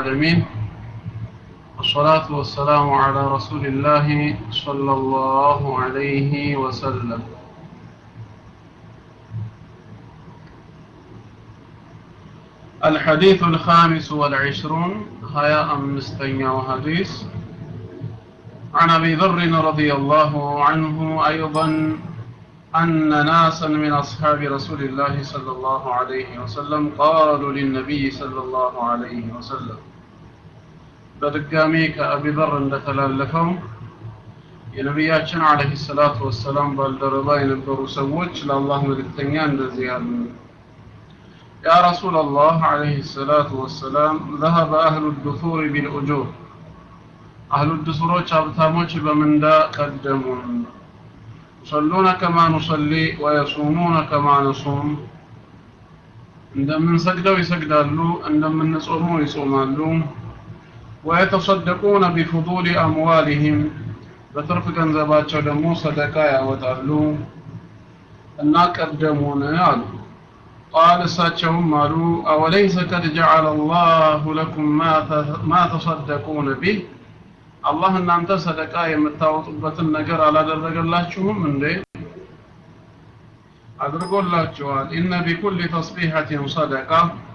العالمين والصلاة والسلام على رسول الله صلى الله عليه وسلم الحديث الخامس والعشرون هيا أمستين حديث عن أبي ذر رضي الله عنه أيضا أن ناسا من أصحاب رسول الله صلى الله عليه وسلم قالوا للنبي صلى الله عليه وسلم በድጋሚ ከአቢ በር እንደተላለፈው የነቢያችን አለህ ሰላቱ ወሰላም ባልደረባ የነበሩ ሰዎች ለአላህ መልእክተኛ እንደዚህ ያሉ ያ ረሱል አላህ አለህ ሰላቱ ወሰላም ذهب أهل الدثور بالأجور أهل الدثሮች ሀብታሞች በምንዳ ቀደሙን يصلون كما نصلي ويصومون كما نصوم እንደምንሰግደው ይሰግዳሉ እንደምንጾመው ይጾማሉ ويتصدقون بفضول أموالهم በትርፍ ገንዘባቸው ደግሞ ሰደቃ ያወጣሉ እና ቀደሙን አሉ ቃል እሳቸውም አሉ አወለይሰ ቀድ ጀዓለ አላሁ ለኩም ማ ተሰደቁነ ቢህ አላህ እናንተ ሰደቃ የምታወጡበትን ነገር አላደረገላችሁም እንዴ አድርጎላችኋል ኢነ ቢኩል ተስቢሐትን ሰደቃ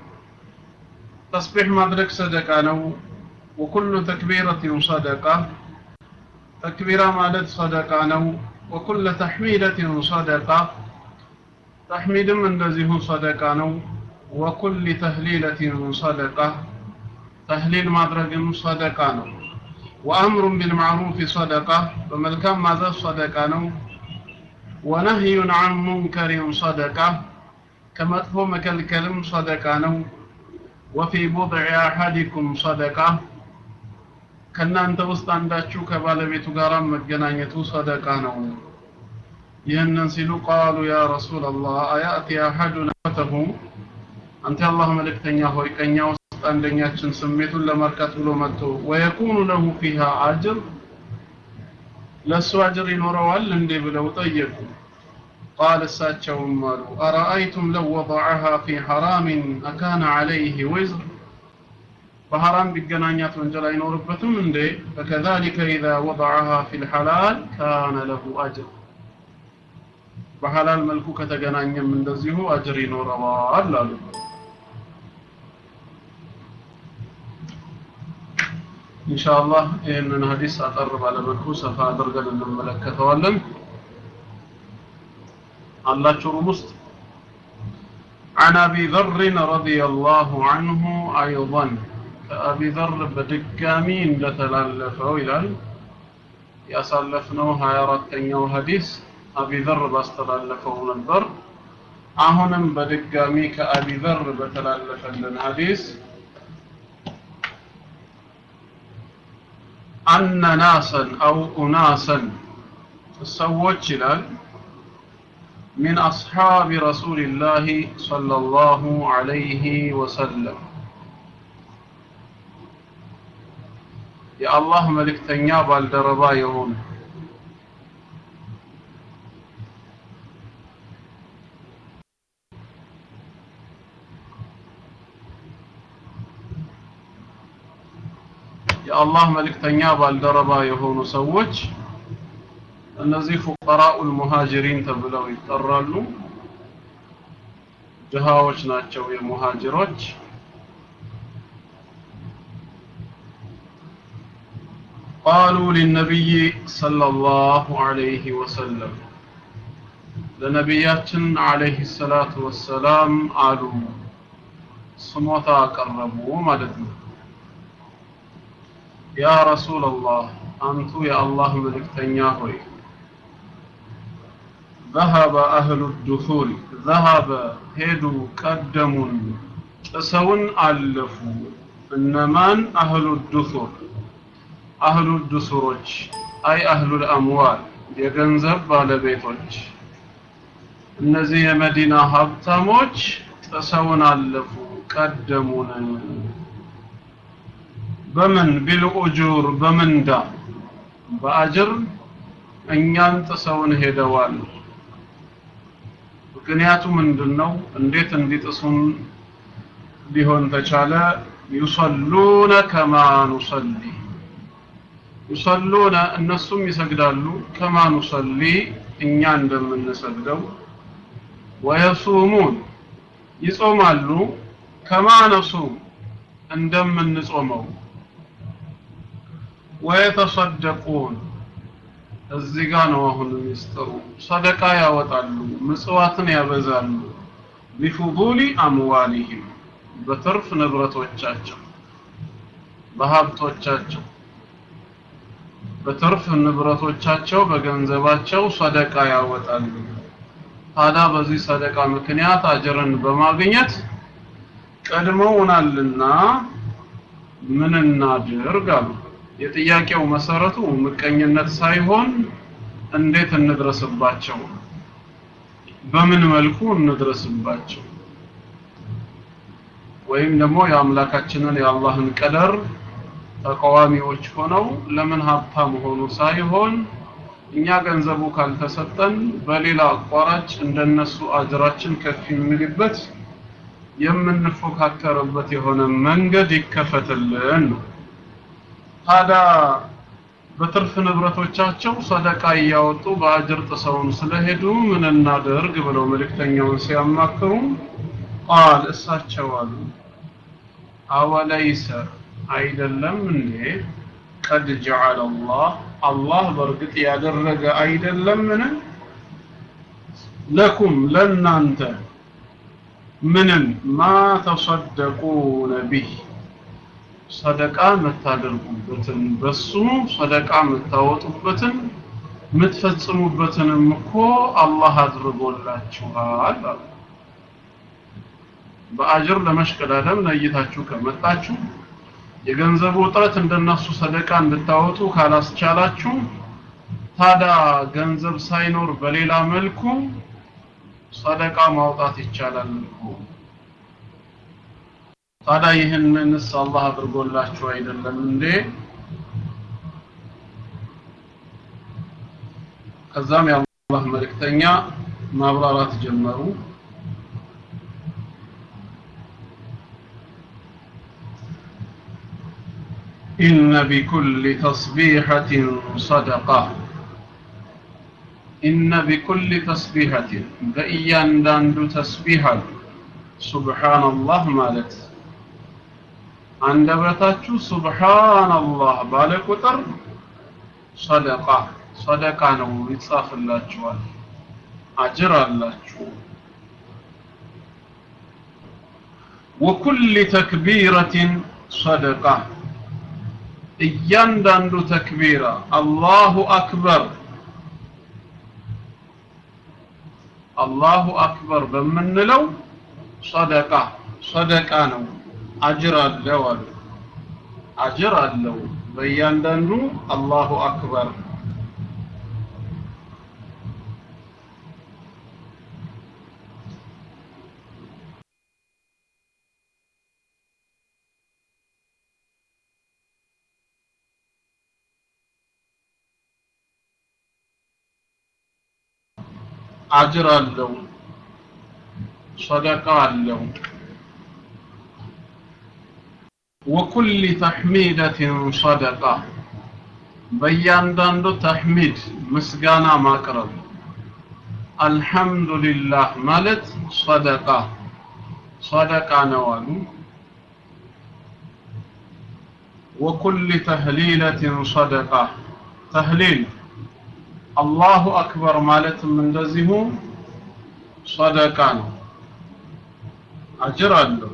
ተስቢሕ ማድረግ ሰደቃ ነው وكل تكبيرة صدقة تكبيرة مالت صدقة نو وكل تحميدة صدقة تحميد من دزيه صدقة نو وكل تهليلة صدقة تهليل مدرج صدقة نو وأمر بالمعروف صدقة وملكان ماذا صدقة نو ونهي عن منكر صدقة كما تفهم كالكلم صدقة نو وفي بضع أحدكم صدقة ከእናንተ ውስጥ አንዳችሁ ከባለቤቱ ጋር መገናኘቱ ሰደቃ ነው ይህንን ሲሉ ቃሉ ያ ረሱል አላህ አያእቲ አሐዱና ፈተሁ አንተ የአላህ መልእክተኛ ሆይ ከኛ ውስጥ አንደኛችን ስሜቱን ለመርካት ብሎ መጥቶ ወየኩኑ ለሁ ፊሃ አጅር ለእሱ አጅር ይኖረዋል እንዴ ብለው ጠየቁ ቃል እሳቸውም አሉ አረአይቱም ለው ወضዐሃ ፊ ሐራምን አካነ ዐለይህ ውዝር በሐራም ቢገናኛት ወንጀል አይኖርበትም እንዴ ፈከዛሊከ ኢዛ ወضዐሃ ፊ ልሐላል ካነ ለሁ አጅር በሐላል መልኩ ከተገናኘም እንደዚሁ አጅር ይኖረዋል አሉ ኢንሻአላህ ይህንን ሀዲስ አጠር ባለመልኩ ሰፋ አድርገን እንመለከተዋለን አላችሁ ሩም ውስጥ عن أبي ذر رضي الله عنه أيضا ከአቢ ዘር በድጋሚ እንደተላለፈው ይላል ያሳለፍነው 24ተኛው ሐዲስ አቢ ዘር ባስተላለፈው ነበር አሁንም በድጋሚ ከአቢ ዘር በተላለፈልን ሐዲስ አነ ናሰን አው ኡናሰን ሰዎች ይላል من أصحاب رسول الله صلى الله عليه وسلم የአላህ መልእክተኛ ባልደረባ የሆኑ የአላህ መልእክተኛ ባልደረባ የሆኑ ሰዎች እነዚህ ፉቀራኡል ሙሃጅሪን ተብለው ይጠራሉ ድሃዎች ናቸው የሙሃጅሮች قالوا للنبي صلى الله عليه وسلم ለነቢያችን አለይሂ ሰላቱ ወሰላም አሉ ስሞታ አቀረቡ ማለት ነው ያ ረሱላላህ አንቱ የአላህ መልእክተኛ ሆይ ذهب أهل الدثور ذهب ሄዱ ቀደሙን ጥሰውን አለፉ እነማን አህሉ ዱሱር አህሉ ዱሱሮች አይ አህሉል አምዋል የገንዘብ ባለቤቶች እነዚህ የመዲና ሀብታሞች ጥሰውን አለፉ ቀደሙን በምን ቢልኡጁር በምንዳ በአጅር እኛን ጥሰውን ሄደዋል ምክንያቱ ምንድነው እንዴት እንዲጥሱን ሊሆን ተቻለ ዩሰሉነ ከማ ኑሰሊ ዩሰሉነ እነሱም ይሰግዳሉ ከማ ኑሰሊ እኛ እንደምንሰግደው ወየሱሙን ይጾማሉ ከማ ነሱም እንደምንጾመው ወየተሰደቁን እዚህ ጋ ነው አሁን ሚስጥሩ ሰደቃ ያወጣሉ ምጽዋትን ያበዛሉ ቢፉዱሊ አምዋሊሂም በትርፍ ንብረቶቻቸው በሀብቶቻቸው በትርፍ ንብረቶቻቸው በገንዘባቸው ሰደቃ ያወጣሉ ታዲያ በዚህ ሰደቃ ምክንያት አጅርን በማግኘት ቀድመውናልና ምን እናድርግ አሉ የጥያቄው መሰረቱ ምቀኝነት ሳይሆን እንዴት እንድረስባቸው በምን መልኩ እንድረስባቸው ወይም ደግሞ የአምላካችንን የአላህን ቀደር ተቃዋሚዎች ሆነው ለምን ሀብታም ሆኑ ሳይሆን እኛ ገንዘቡ ካልተሰጠን በሌላ አቋራጭ እንደነሱ አጅራችን ከፍ የሚልበት የምንፎካከርበት የሆነ መንገድ ይከፈትልን ነው። ታዲያ በትርፍ ንብረቶቻቸው ሰደቃ እያወጡ በአጅር ጥሰውን ስለሄዱ ምን እናደርግ ብለው መልእክተኛውን ሲያማክሩ ቃል እሳቸው አሉ አወለይሰ አይደለም እንዴ ቀድ ጀዐለ አላህ አላህ በእርግጥ ያደረገ አይደለምን ለኩም ለናንተ ምንን ማ ተሰደቁነ ቢህ ሰደቃ የምታደርጉበትን በሱ ሰደቃ የምታወጡበትን የምትፈጽሙበትንም እኮ አላህ አድርጎላችኋል አሉ። በአጅር ለመሽቀዳደም ነይታችሁ ከመጣችሁ የገንዘቡ እጥረት እንደነሱ ሰደቃ እንድታወጡ ካላስቻላችሁ ታዲያ ገንዘብ ሳይኖር በሌላ መልኩ ሰደቃ ማውጣት ይቻላል እኮ። ታዲያ ይህንንስ አላህ አድርጎላችሁ አይደለም እንዴ? ከዛም የአላህ መልእክተኛ ማብራራት ጀመሩ። إن بكل تسبيحة صدقة إن بكل تسبيحة بأيان داندو تسبيحة سبحان الله مالت አንደበታችሁ ሱብሃንአላህ ባለ ቁጥር ሰደቃ ሰደቃ ነው ይጻፍላችኋል አጅር አላችሁ ወኩል ተክቢረትን ሰደቃ እያንዳንዱ ተክቢራ አላሁ አክበር አላሁ አክበር በምንለው ሰደቃ ሰደቃ ነው አጅር አለው አሉ አጅር አለው በእያንዳንዱ አላሁ አክበር አጅር አለው ሰደቃ አለው ወኩል ተሕሚደትን ሰደቃ በእያንዳንዱ ተሕሚድ ምስጋና ማቅረብ አልሐምዱሊላህ ማለት ሰደቃ ሰደቃ ነው አሉ ወኩል ተህሊለትን ሰደቃ ተህሊል አላሁ አክበር ማለትም እንደዚሁ ሰደቃ ነው አጅር አለው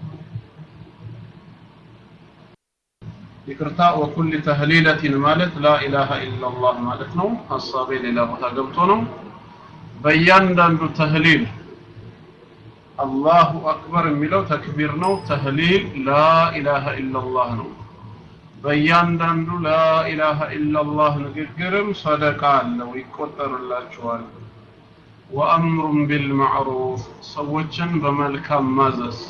ይቅርታ ወኩል ተህሊለትን ማለት ላኢላሃ ኢላላህ ማለት ነው ሀሳቤ ሌላ ቦታ ገብቶ ነው በእያንዳንዱ ተህሊል አላሁ አክበር የሚለው ተክቢር ነው ተህሊል ላኢላሃ ኢላላህ ነው በእያንዳንዱ ላኢላሃ ኢላላህ ንግግርም ሰደቃ አለው ይቆጠርላችኋል ወአምሩን ቢልማዕሩፍ ሰዎችን በመልካም ማዘዝ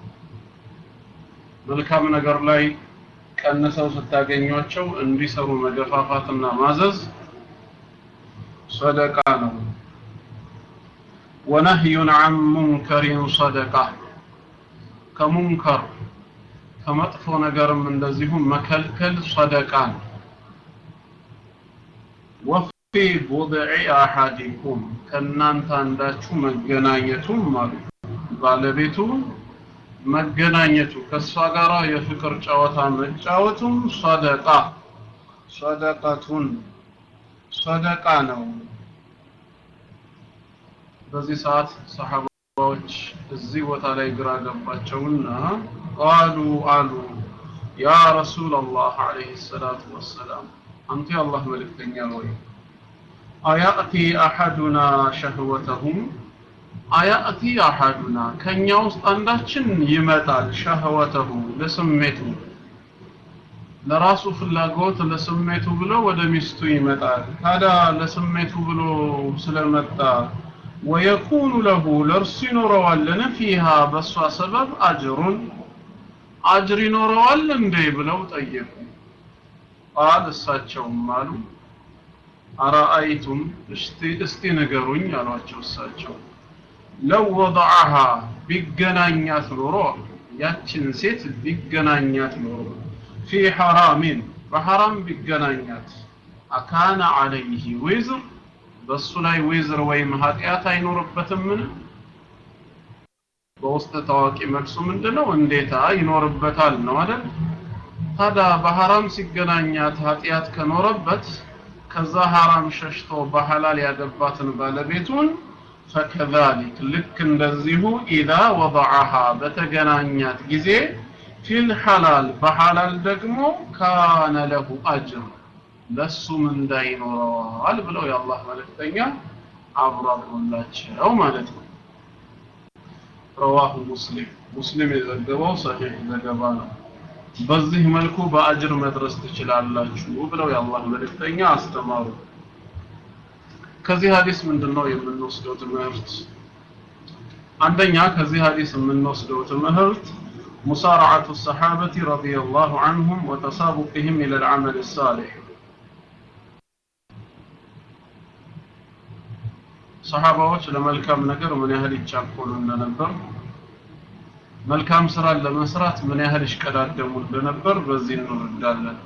መልካም ነገር ላይ ቀንሰው ስታገኟቸው እንዲሰሩ መገፋፋትና ማዘዝ ሰደቃ ነው ወነህዩን አን ሙንከሪን ሰደቃ ከሙንከር ከመጥፎ ነገርም እንደዚሁ መከልከል ሰደቃ ነው ወፊ ቡድዒ አሐዲኩም ከእናንተ አንዳችሁ መገናኘቱም አሉ ባለቤቱ መገናኘቱ ከእሷ ጋር የፍቅር ጨዋታ መጫወቱም ሰደቃ ሰደቀቱን ሰደቃ ነው በዚህ ሰዓት ሰሐባዎች እዚህ ቦታ ላይ ግራ ገባቸውና ቃሉ አሉ ያ ረሱላላህ አለይሂ ሰላቱ ወሰላም አንተ የአላህ መልእክተኛ ወይ አያእቲ አሐዱና ሸህወተሁም አያእቲ አሐዱና ከኛ ውስጥ አንዳችን ይመጣል ሸህወተሁ ለስሜቱ ለራሱ ፍላጎት ለስሜቱ ብሎ ወደ ሚስቱ ይመጣል ታዲያ ለስሜቱ ብሎ ስለመጣ ወየኩኑ ለሁ ለእርሱ ይኖረዋልን ፊሃ በእሷ ሰበብ አጅሩን አጅር ይኖረዋል እንዴ ብለው ጠየቁ ቃል እሳቸውም አሉ አረአይቱም እስቲ እስቲ ንገሩኝ አሏቸው እሳቸው ለው ወضعها ቢገናኛት ኖሮ ያችን ሴት ቢገናኛት ኖሮ ፊ ሐራሚን በሐራም ቢገናኛት አካነ አለይህ ዊዝር በሱ ላይ ዊዝር ወይም ኃጢአት አይኖርበትምን በውስጥ ታዋቂ መልሱ ምንድነው እንዴታ ይኖርበታል ነው አይደል ታዲያ በሐራም ሲገናኛት ኃጢአት ከኖረበት ከዛ ሐራም ሸሽቶ በሐላል ያገባትን ባለቤቱን ፈከዛሊክ ልክ እንደዚሁ ኢዛ ወضعها በተገናኛት ጊዜ ፊል ሐላል በሐላል ደግሞ ካነ ለሁ አጅር ለሱ ምንዳ ይኖረዋል ብለው የአላህ መልእክተኛ አብራሩላቸው ማለት ነው ረዋሁ ሙስሊም ሙስሊም የዘገበው ሰሒህ ዘገባ ነው በዚህ መልኩ በአጅር መድረስ ትችላላችሁ ብለው የአላህ መልእክተኛ አስተማሩ ከዚህ ሀዲስ ምንድነው የምንወስደው ትምህርት አንደኛ ከዚህ ሀዲስ የምንወስደው ትምህርት ሙሳረዓቱ ሰሓበቲ ረዲየላሁ ዐንሁም ወተሳቡቅህም ኢለ ልዓመል ሳሊሕ ሰሓባዎች ለመልካም ነገር ምን ያህል ይቻኮሉ እንደነበር መልካም ስራን ለመስራት ምን ያህል ይሽቀዳደሙ እንደነበር በዚህ እንረዳለን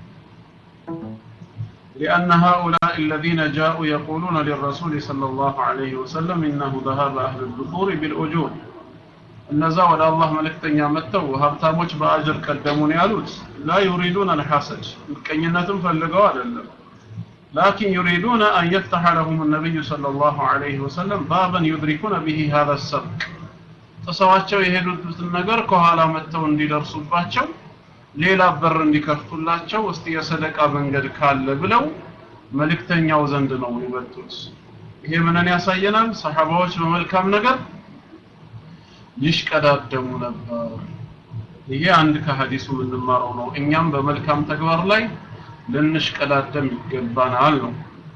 لأن هؤلاء الذين جاءوا يقولون للرسول صلى الله عليه وسلم إنه ذهب أهل الدثور بالأجور እነዛ ወደ አላህ መልእክተኛ መጥተው ሀብታሞች በአጅር ቀደሙን ያሉት ላ ዩሪዱን አልሐሰድ ምቀኝነትም ፈልገው አይደለም ላኪን ዩሪዱን አን የፍተሐ ለሁም ነቢዩ صلى الله عليه وسلم بابا يدركون به هذا السبق ጥሰዋቸው የሄዱትን ነገር ከኋላ መጥተው እንዲደርሱባቸው ሌላ በር እንዲከፍቱላቸው እስቲ የሰደቃ መንገድ ካለ ብለው መልእክተኛው ዘንድ ነው የመጡት ይሄ ምንን ያሳየናል ሰሐባዎች በመልካም ነገር ይሽቀዳደሙ ነበር ይሄ አንድ ከሐዲሱ የምንማረው ነው እኛም በመልካም ተግባር ላይ ልንሽቀዳደም ይገባናል ነው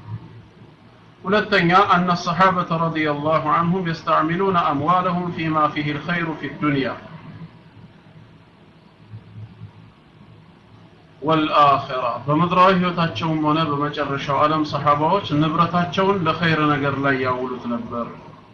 ሁለተኛ አነ الصحابة رضي الله عنهم يستعملون أموالهم فيما فيه الخير في الدنيا والآخرة በምድራዊ ህይወታቸውም ሆነ በመጨረሻው ዓለም ሰሐባዎች ንብረታቸውን ለኸይር ነገር ላይ ያውሉት ነበር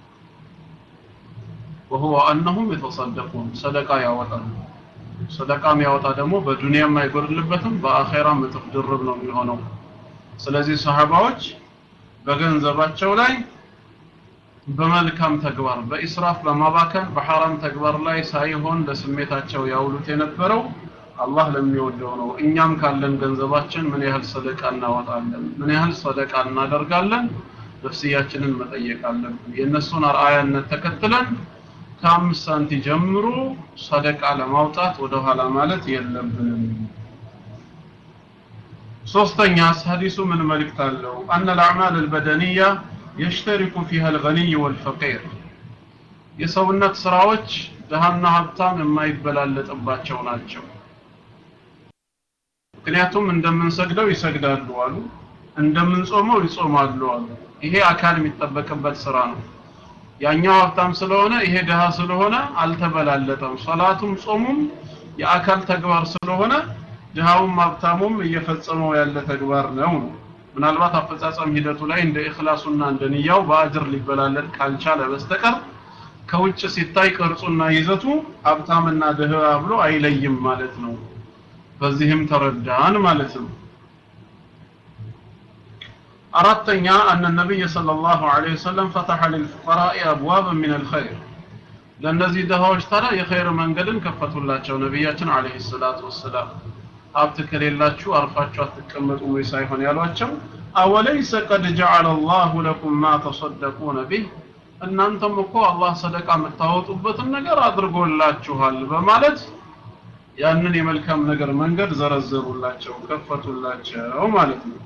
وهو أنهم يتصدقون صدقة ያወጣሉ ሰደቃ የሚያወጣ ደግሞ በዱንያም አይጎድልበትም በአኼራም እጥፍ ድርብ ነው የሚሆነው ስለዚህ ሰሐባዎች በገንዘባቸው ላይ በመልካም ተግባር በኢስራፍ በማባከን በሐራም ተግባር ላይ ሳይሆን ለስሜታቸው ያውሉት የነበረው አላህ ለሚወደው ነው እኛም ካለን ገንዘባችን ምን ያህል ሰደቃ እናወጣለን ምን ያህል ሰደቃ እናደርጋለን ነፍስያችንን መጠየቅ አለብን የእነሱን አርአያነት ተከትለን ከአምስት ሳንቲ ጀምሮ ሰደቃ ለማውጣት ወደ ኋላ ማለት የለብንም ሶስተኛ ሐዲሱ ምን መልእክት አለው አነ الأعمال البدنية يشترك فيها الغني والفقير የሰውነት ስራዎች ድሃና ሀብታም የማይበላለጥባቸው ናቸው ምክንያቱም እንደምንሰግደው ይሰግዳሉ አሉ እንደምንጾመው ይጾማሉ አሉ ይሄ አካል የሚጠበቅበት ስራ ነው ያኛው ሀብታም ስለሆነ ይሄ ድሃ ስለሆነ አልተበላለጠም ሶላቱም ጾሙም የአካል ተግባር ስለሆነ ድሃውም ሀብታሙም እየፈጸመው ያለ ተግባር ነው ምናልባት አፈጻጸም ሂደቱ ላይ እንደ ኢኽላሱና እንደ ንያው በአጅር ሊበላለጥ ካልቻለ በስተቀር ከውጭ ሲታይ ቅርጹና ይዘቱ ሀብታምና ድህራ ብሎ አይለይም ማለት ነው በዚህም ተረዳን ማለት ነው አራተኛ አነ ነቢይ ሰለላሁ ዐለይሂ ወሰለም ፈተሐ ሊልፉቀራኢ አብዋበን ሚነል ኸይር ለእነዚህ ድሃዎች ታዲያ የኸይር መንገድን ከፈቱላቸው ነቢያችን ዐለይሂ ሰላቱ ወሰላም ሀብት ከሌላችሁ አርፋችሁ አትቀመጡም ወይ ሳይሆን ያሏቸው አወለይሰ ቀድ ጀዐለ አላሁ ለኩም ማ ተሰደቁነ ቢህ እናንተም እኮ አላህ ሰደቃ የምታወጡበትን ነገር አድርጎላችኋል በማለት ያንን የመልካም ነገር መንገድ ዘረዘሩላቸው ከፈቱላቸው ማለት ነው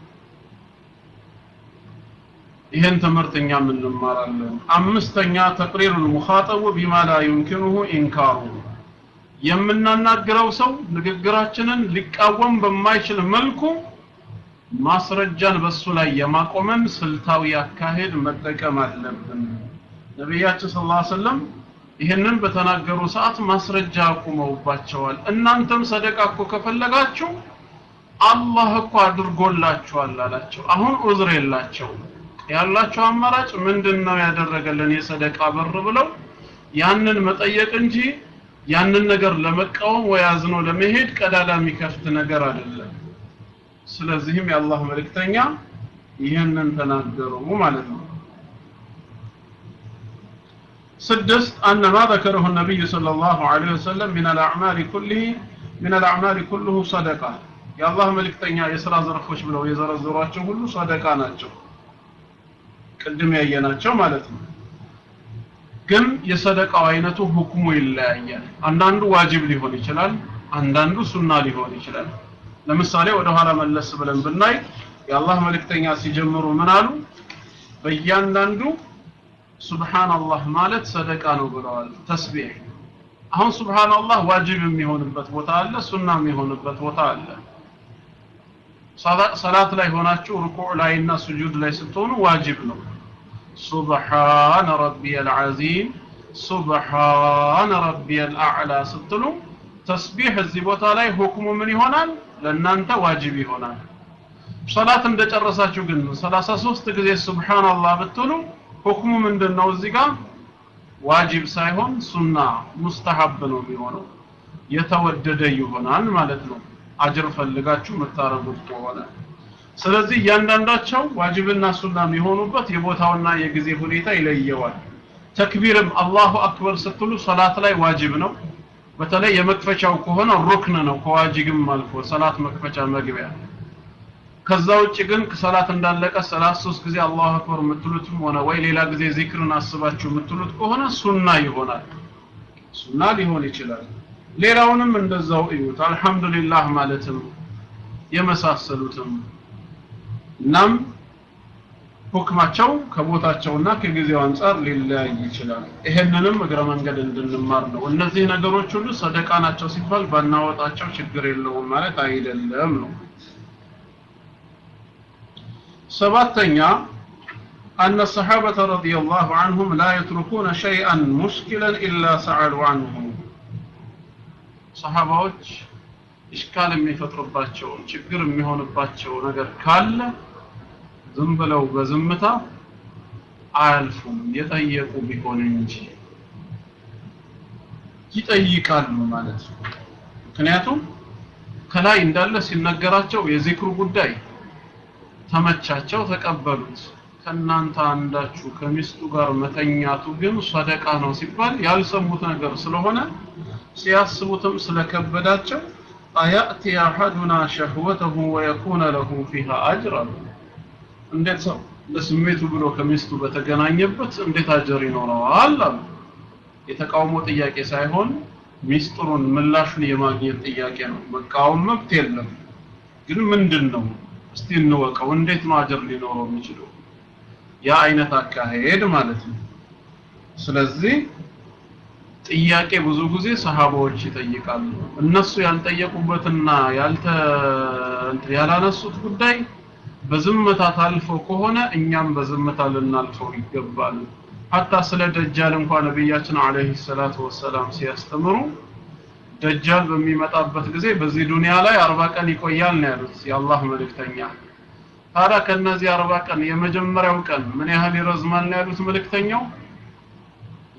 ይህን ትምህርት እኛም እንማራለን አምስተኛ ተቅሪሩ ልሙኻጠቡ ቢማ ላ ዩምኪኑሁ ኢንካሩ የምናናግረው ሰው ንግግራችንን ሊቃወም በማይችል መልኩ ማስረጃን በሱ ላይ የማቆመን ስልታዊ አካሄድ መጠቀም አለብን ነቢያችን ስ ላ ሰለም ይህንን በተናገሩ ሰዓት ማስረጃ አቁመውባቸዋል እናንተም ሰደቃ እኮ ከፈለጋችሁ አላህ እኮ አድርጎላችኋል አላቸው አሁን ዑዝር የላቸው ያላቸው አማራጭ ምንድን ነው ያደረገልን የሰደቃ በር ብለው ያንን መጠየቅ እንጂ ያንን ነገር ለመቃወም ወይ አዝኖ ለመሄድ ቀዳዳ የሚከፍት ነገር አይደለም ስለዚህም የአላህ መልእክተኛ ይህንን ተናገሩ ማለት ነው ስድስት أن ما ذكره النبي صلى الله عليه وسلم من الأعمال كله من الأعمال كله صدقة يا الله ملكتኛ የሥራ ዘርፎች ብለው የዘረዘሯቸው ሁሉ ሰደቃ ናቸው ቅድም ያየናቸው ማለት ነው ግን የሰደቃው አይነቱ ሁክሙ ይለያያል አንዳንዱ ዋጅብ ሊሆን ይችላል አንዳንዱ ሱና ሊሆን ይችላል ለምሳሌ ወደ ኋላ መለስ ብለን ብናይ የአላህ መልእክተኛ ሲጀምሩ ምን አሉ በእያንዳንዱ ሱብሃንአላህ ማለት ሰደቃ ነው ብለዋል ተስቢህ አሁን ሱብሃንአላህ ዋጅብ የሚሆንበት ቦታ አለ ሱና የሚሆንበት ቦታ አለ ሰላት ላይ ሆናችሁ ሩኩዕ ላይ እና ስጁድ ላይ ስትሆኑ ዋጅብ ነው ሱብሃነ ረቢየል ዐዚም ሱብሃነ ረቢየል አዕላ ስትሉ ተስቢህ እዚህ ቦታ ላይ ሁክሙ ምን ይሆናል ለእናንተ ዋጅብ ይሆናል ሰላት እንደጨረሳችሁ ግን 33 ጊዜ ሱብሃንአላህ ብትሉ ሁክሙ ምንድነው እዚህ ጋር ዋጅብ ሳይሆን ሱና ሙስተሐብ ነው የሚሆነው የተወደደ ይሆናል ማለት ነው አጅር ፈልጋችሁ የምታረጉት ከሆነ ስለዚህ እያንዳንዳቸው ዋጅብና ሱና የሚሆኑበት የቦታውና የጊዜ ሁኔታ ይለየዋል ተክቢርም አላሁ አክበር ስትሉ ሰላት ላይ ዋጅብ ነው በተለይ የመክፈቻው ከሆነ ሩክን ነው ከዋጅብም አልፎ ሰላት መክፈቻ መግቢያ ከዛ ውጭ ግን ሰላት እንዳለቀ ሰላት ሶስት ጊዜ አላሁ አክበር የምትሉትም ሆነ ወይ ሌላ ጊዜ ዚክርን አስባችሁ የምትሉት ከሆነ ሱና ይሆናል ሱና ሊሆን ይችላል ሌላውንም እንደዛው እዩት አልহামዱሊላህ ማለትም የመሳሰሉትም እናም ሁክማቸው ከቦታቸውና ከጊዜው አንጻር ሊለያይ ይችላል ይሄንንም እግረ መንገድ እንድንማር ነው እነዚህ ነገሮች ሁሉ ሰደቃ ናቸው ሲባል ባናወጣቸው ችግር የለውም ማለት አይደለም ነው ሰባተኛ أن الصحابة رضي الله عنهم لا يتركون شيئا مشكلا إلا سألوا عنه ሰሃባዎች ኢሽካል የሚፈጥርባቸው ችግር የሚሆንባቸው ነገር ካለ ዝም ብለው በዝምታ አያልፉም የጠየቁ ቢሆን እንጂ ይጠይቃሉ ማለት ነው ምክንያቱም ከላይ እንዳለ ሲነገራቸው የዚክሩ ጉዳይ ተመቻቸው ተቀበሉት ከእናንተ አንዳችሁ ከሚስቱ ጋር መተኛቱ ግን ሰደቃ ነው ሲባል ያልሰሙት ነገር ስለሆነ ሲያስቡትም ስለከበዳቸው አያእቲ አሐዱና ሸህወተሁ ወየኩነ ለሁ ፊሃ አጅር አሉ እንዴት ሰው ለስሜቱ ብሎ ከሚስቱ በተገናኘበት እንዴት አጀር ይኖረዋል አሉ የተቃውሞ ጥያቄ ሳይሆን ሚስጥሩን ምላሹን የማግኘት ጥያቄ ነው መቃወም መብት የለም ግን ምንድን ነው እስቲ እንወቀው እንዴት ነው አጀር ሊኖረው የሚችለው ያ አይነት አካሄድ ማለት ነው ስለዚህ ጥያቄ ብዙ ጊዜ ሰሃባዎች ይጠይቃሉ እነሱ ያልጠየቁበትና ያልተ ያላነሱት ጉዳይ በዝምታ ታልፎ ከሆነ እኛም በዝምታ ልናልፈው ይገባል ሀታ ስለ ደጃል እንኳን ነቢያችን አለይሂ ሰላቱ ወሰላም ሲያስተምሩ ደጃል በሚመጣበት ጊዜ በዚህ ዱንያ ላይ አርባ ቀን ይቆያል ነው ያሉት የአላህ መልእክተኛ ታዲያ ከነዚህ አርባ ቀን የመጀመሪያው ቀን ምን ያህል ይረዝማል ነው ያሉት መልእክተኛው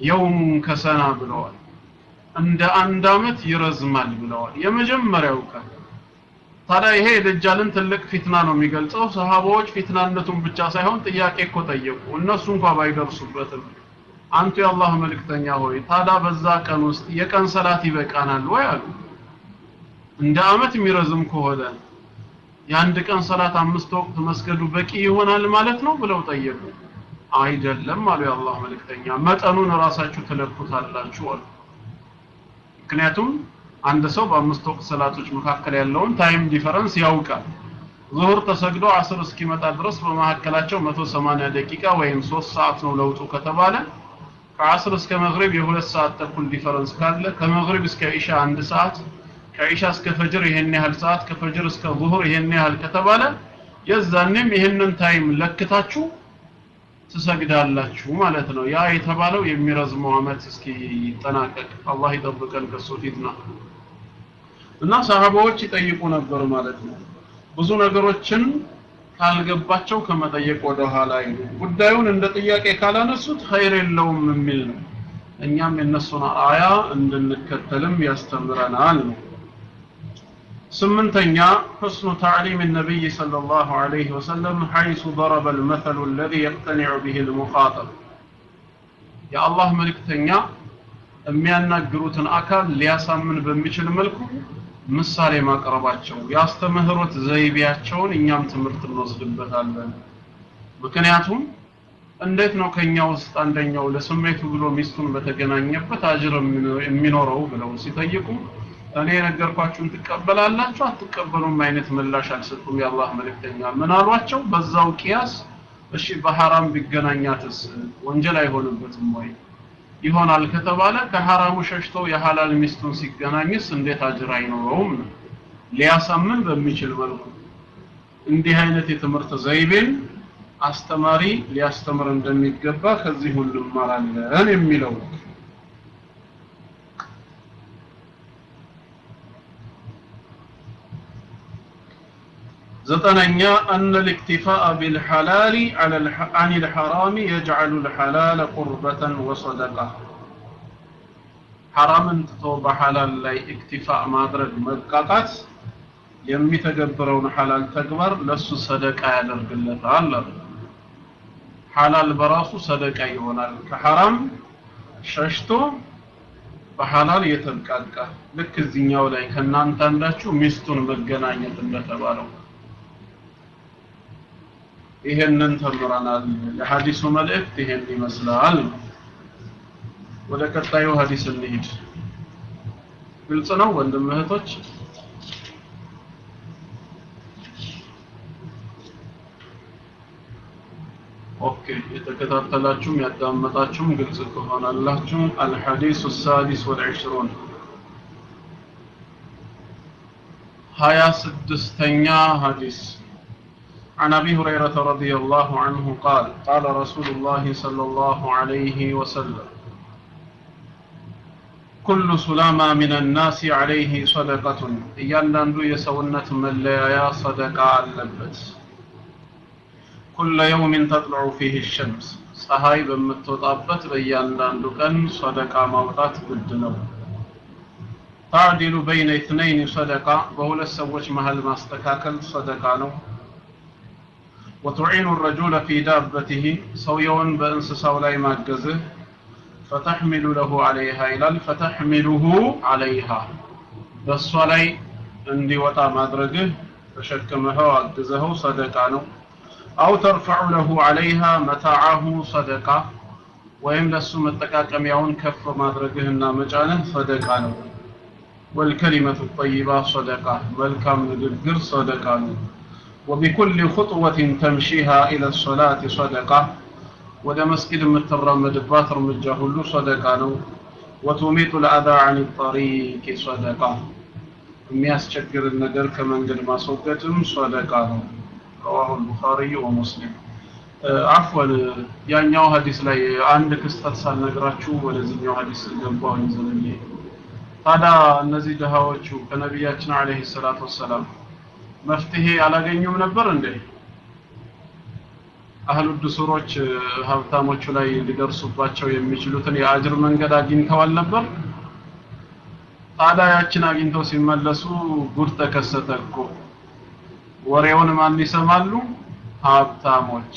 የውሙን ከሰና ብለዋል እንደ አንድ አመት ይረዝማል ብለዋል የመጀመሪያው ቀን ታዲያ ይሄ የደጃልን ትልቅ ፊትና ነው የሚገልጸው ሰሃባዎች ፊትናነቱን ብቻ ሳይሆን ጥያቄ እኮ ጠየቁ እነሱ እንኳ ባይደርሱበትም አንቱ የአላህ መልእክተኛ ሆይ ታዲያ በዛ ቀን ውስጥ የቀን ሰላት ይበቃናል ወይ አሉ እንደ አመት የሚረዝም ከሆነ የአንድ ቀን ሰላት አምስት ወቅት መስገዱ በቂ ይሆናል ማለት ነው ብለው ጠየቁ አይደለም አሉ የአላህ መልእክተኛ መጠኑን ራሳችሁ ትለኩታላችሁ አሉ ምክንያቱም አንድ ሰው በአምስት ወቅት ሰላቶች መካከል ያለውን ታይም ዲፈረንስ ያውቃል ዙሁር ተሰግዶ አስር እስኪመጣ ድረስ በመካከላቸው 180 ደቂቃ ወይም 3 ሰዓት ነው ለውጡ ከተባለ ከአስር እስከ መግሪብ የሁለት ሰዓት ተኩል ዲፈረንስ ካለ ከመግሪብ እስከ ኢሻ አንድ ሰዓት ከኢሻ እስከ ፈጅር ይሄን ያህል ሰዓት ከፈጅር እስከ ዙሁር ይሄን ያህል ከተባለ የዛኔም ይሄንን ታይም ለክታችሁ ትሰግዳላችሁ ማለት ነው ያ የተባለው የሚረዝመው አመት እስኪ ይጠናቀቅ አላህ ይጠብቀን ከሱ ፊትና እና ሰሃባዎች ይጠይቁ ነበር ማለት ነው ብዙ ነገሮችን ካልገባቸው ከመጠየቅ ወደ ኋላ አይሉ ጉዳዩን እንደ ጥያቄ ካላነሱት ኸይር የለውም የሚል ነው እኛም የነሱን አያ እንድንከተልም ያስተምረናል ነው ስምንተኛ حسن تعليم النبي صلى الله عليه وسلم حيث ضرب المثل الذي يقتنع به المخاطب يا الله ملكتኛ የሚያናግሩትን አካል ሊያሳምን በሚችል መልኩ ምሳሌ ማቅረባቸው ያስተምህሮት ዘይቤያቸውን እኛም ትምህርት እንወስድበታለን ምክንያቱም እንዴት ነው ከኛ ውስጥ አንደኛው ለስሜቱ ብሎ ሚስቱን በተገናኘበት አጅር የሚኖረው ብለው ሲጠይቁ እኔ የነገርኳችሁን ትቀበላላችሁ አትቀበሉም አይነት ምላሽ አልሰጡም የአላህ መልእክተኛ ምን አሏቸው በዛው ቂያስ እሺ በሐራም ቢገናኛትስ ወንጀል አይሆንበትም ወይ ይሆናል ከተባለ ከሐራሙ ሸሽቶ የሐላል ሚስቱን ሲገናኝስ እንዴት አጅር አይኖረውም ሊያሳምን በሚችል መልኩ እንዲህ አይነት የትምህርት ዘይቤን አስተማሪ ሊያስተምር እንደሚገባ ከዚህ ሁሉ እንማራለን የሚለው ዘጠነኛ أن الاكتفاء بالحلال على الح... عن الحرام يجعل الحلال قربة وصدقة حرام ትቶ በሐላል ላይ اكتفاء ማድረግ መብቃቃት የሚተገብረውን ሐላል ተግባር ለሱ ሰደቃ ያደርግለታል አሉ ሐላል በራሱ ሰደቃ ይሆናል ከሐራም ሸሽቶ በሐላል የተብቃቃ ልክ እዚህኛው ላይ ከእናንተ አንዳችሁ ሚስቱን መገናኘት እንደተባለው ይሄንን ተምረናል የሐዲሱ መልእክት ይሄን ይመስላል ወደ ቀጣዩ ሐዲስ እንሂድ ግልጽ ነው ወንድም እህቶች ኦኬ የተከታተላችሁም ያዳመጣችሁም ግልጽ ከሆነላችሁ አልሐዲስ السادس والعشرون ሀያ ስድስተኛ ሐዲስ عن أبي هريرة رضي الله عنه قال قال رسول الله صلى الله عليه وسلم كل سلامة من الناس عليه صدقة እያንዳንዱ የሰውነት መለያያ ሰደቃ አለበት ኩለ የውሚን ተጥልዑ ፊህ ሸምስ ፀሐይ በምትወጣበት በእያንዳንዱ ቀን ሰደቃ ማውጣት ግድ ነው ታዕዲሉ በይነ ኢትነይን ሰደቃ በሁለት ሰዎች መሀል ማስተካከል ሰደቃ ነው ወቱዒኑ ረጁለ ፊ ዳበቲህ ሰውየውን በእንስሳው ላይ ማገዝህ ፈተሕሚሉ ለሁ ዓለይሃ ይላል ፈተሕሚሉሁ ዓለይሃ በእሷ ላይ እንዲወጣ ማድረግህ ተሸክመኸው አግዘኸው ሰደቃ ነው አው ተርፈዑ ለሁ ዓለይሃ መታዓሁ ሰደቃ ወይም ለሱ መጠቃቀሚያውን ከፍ ማድረግህና መጫንህ ሰደቃ ነው ወልከሊመቱ ጠይባ ሰደቃ መልካም ንግግር ሰደቃ ነው وبكل خطوة تمشيها إلى الصلاة صدقة ወደ መስጊድ የምትራመድባት እርምጃ ሁሉ ሰደቃ ነው ወቱሚጡ ልአዛ አን ጠሪቅ ሰደቃ የሚያስቸግርን ነገር ከመንገድ ማስወገድም ሰደቃ ነው ረዋሁ ልቡኻሪይ ወሙስሊም አፍወን ያኛው ሀዲስ ላይ አንድ ክስተት ሳልነግራችሁ ወደዚህኛው ሀዲስ ገባሁኝ ዘንዬ ታዲያ እነዚህ ድሃዎቹ ከነቢያችን አለህ ሰላት ወሰላም መፍትሄ አላገኙም ነበር እንዴ አህሉ ድሱሮች ሀብታሞቹ ላይ ሊደርሱባቸው የሚችሉትን የአጅር መንገድ አግኝተዋል ነበር። ታዲያ ያችን አግኝተው ሲመለሱ ጉድ ተከሰተ እኮ። ወሬውን ማን ይሰማሉ? ሀብታሞች።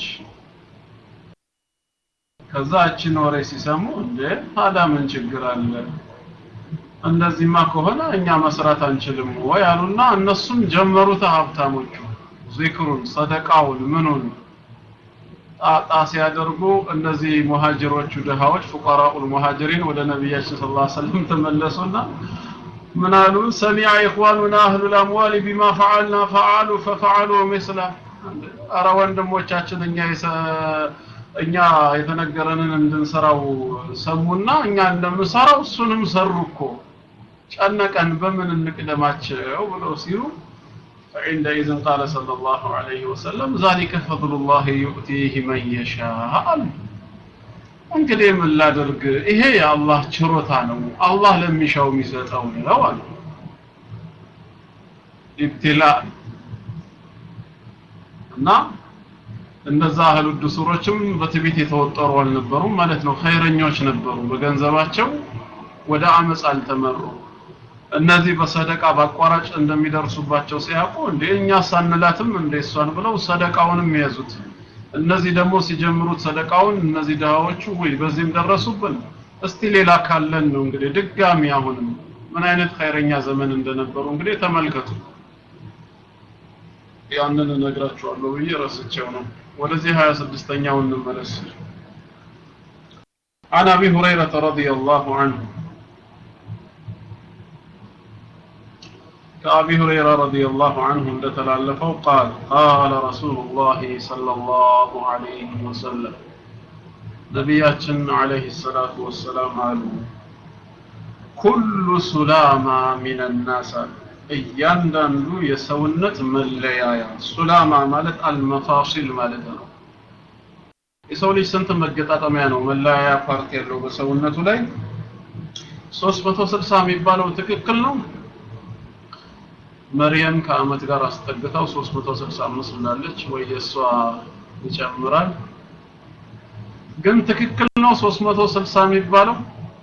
ከዛ ያችን ወሬ ሲሰሙ እንዴ ታዲያ ምን ችግር አለ? እንደዚህማ ከሆነ እኛ መስራት አንችልም ወይ አሉና እነሱም ጀመሩት ሀብታሞቹ ዚክሩን፣ ሰደቃውን፣ ምኑን ጣጣ ሲያደርጉ እነዚህ ሙሃጅሮቹ ድሃዎች ፉቀራኡል ሙሃጅሪን ወደ ነቢያችን ሰለላሁ ዐለይሂ ወሰለም ተመለሱና ምን አሉ? ሰሚዐ ኢኽዋኑና አህሉል አምዋል ቢማ ፈዐልና ፈዐሉ ፈፈዐሉ ምስላ። አረ ወንድሞቻችን እኛ እኛ የተነገረንን እንድንሰራው ሰሙና እኛ እንደምንሰራው እሱንም ሰሩ እኮ ጨነቀን፣ በምን እንቅደማቸው ብለው ሲሉ فعندئذ قال صلى الله عليه وسلم ذلك فضل الله يؤتيه من يشاء እንግዲህ ምን ላድርግ ይሄ የአላህ ችሮታ ነው አላህ ለሚሻው የሚሰጠው ነው አሉ ኢብትላ እና እነዛ አህሉ ድሱሮችም በትዕቢት የተወጠሩ አልነበሩም ማለት ነው ኸይረኞች ነበሩ በገንዘባቸው ወደ አመፅ አልተመሩ እነዚህ በሰደቃ በአቋራጭ እንደሚደርሱባቸው ሲያውቁ እንዴ እኛ ሳንላትም እንደ እሷን ብለው ሰደቃውንም የያዙት እነዚህ ደግሞ ሲጀምሩት ሰደቃውን እነዚህ ድሃዎቹ ወይ በዚህም ደረሱብን እስቲ ሌላ ካለን ነው እንግዲህ ድጋሚ አሁንም ምን አይነት ኸይረኛ ዘመን እንደነበሩ እንግዲህ ተመልከቱ ያንን እነግራችኋለሁ ብዬ ረስቼው ነው ወደዚህ 26ኛው እንመለስ عن ابي هريره رضي الله عنه كأبي هريرة رضي الله عنه እንደተላለፈው قال قال رسول الله صلى الله عليه وسلم ነቢያችን عليه الصلاة والسلام አሉ ኩሉ ሱላማ ሚን الناس እያንዳንዱ የሰውነት መለያያ ሱላማ ማለት አልመፋሲል ማለት ነው የሰው ልጅ ስንት መገጣጠሚያ ነው መለያያ ፓርት ያለው በሰውነቱ ላይ 360 የሚባለው ትክክል ነው መርየም ከአመት ጋር አስጠግታው 365 ብላለች ወይ የሷ ይጨምራል ግን ትክክል ነው 360 የሚባለው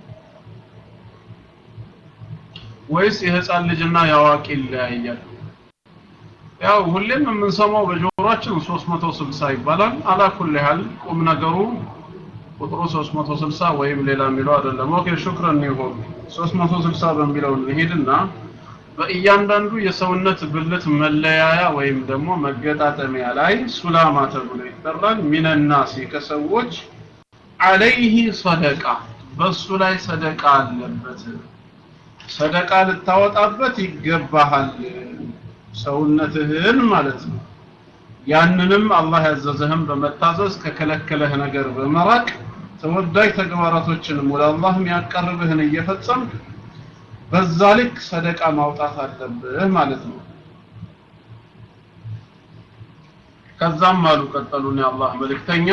ወይስ የህፃን ልጅና የአዋቂ ይለያያል ያው ሁሌም የምንሰማው በጆሮአችን 360 ይባላል አላኩል ያህል ቁም ነገሩ ቁጥሩ 360 ወይም ሌላ የሚለው አይደለም ኦኬ ሹክራን ይሁን 360 በሚለው እንሄድና በእያንዳንዱ የሰውነት ብልት መለያያ ወይም ደግሞ መገጣጠሚያ ላይ ሱላማ ተብሎ ይጠራል ሚነናሲ ከሰዎች አለይህ ሰደቃ በሱ ላይ ሰደቃ አለበት ሰደቃ ልታወጣበት ይገባሃል ሰውነትህን ማለት ነው ያንንም አላህ ያዘዘህም በመታዘዝ ከከለከለህ ነገር በመራቅ ተወዳጅ ተግባራቶችንም ወደ አላህ የሚያቀርብህን እየፈጸምክ በዛ ልክ ሰደቃ ማውጣት አለብህ ማለት ነው ከዛም አሉ ቀጠሉን የአላህ መልእክተኛ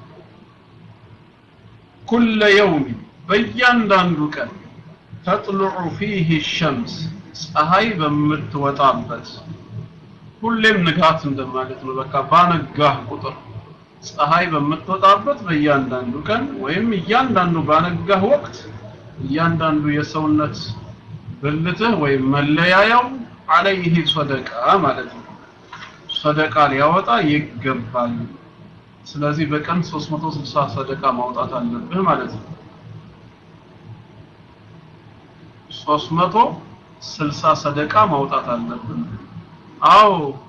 ኩለ የውም በእያንዳንዱ ቀን ተጥልዑ ፊህ ሸምስ ፀሐይ በምትወጣበት ሁሌም ንጋት እንደማለት ነው በቃ ባነጋህ ቁጥር ፀሐይ በምትወጣበት በእያንዳንዱ ቀን ወይም እያንዳንዱ ባነጋህ ወቅት እያንዳንዱ የሰውነት ብልትህ ወይም መለያያው አለይህ ሰደቃ ማለት ነው ሰደቃ ሊያወጣ ይገባል ስለዚህ በቀን 360 ሰደቃ ማውጣት አለብህ ማለት ነው 360 ሰደቃ ማውጣት አለብን አዎ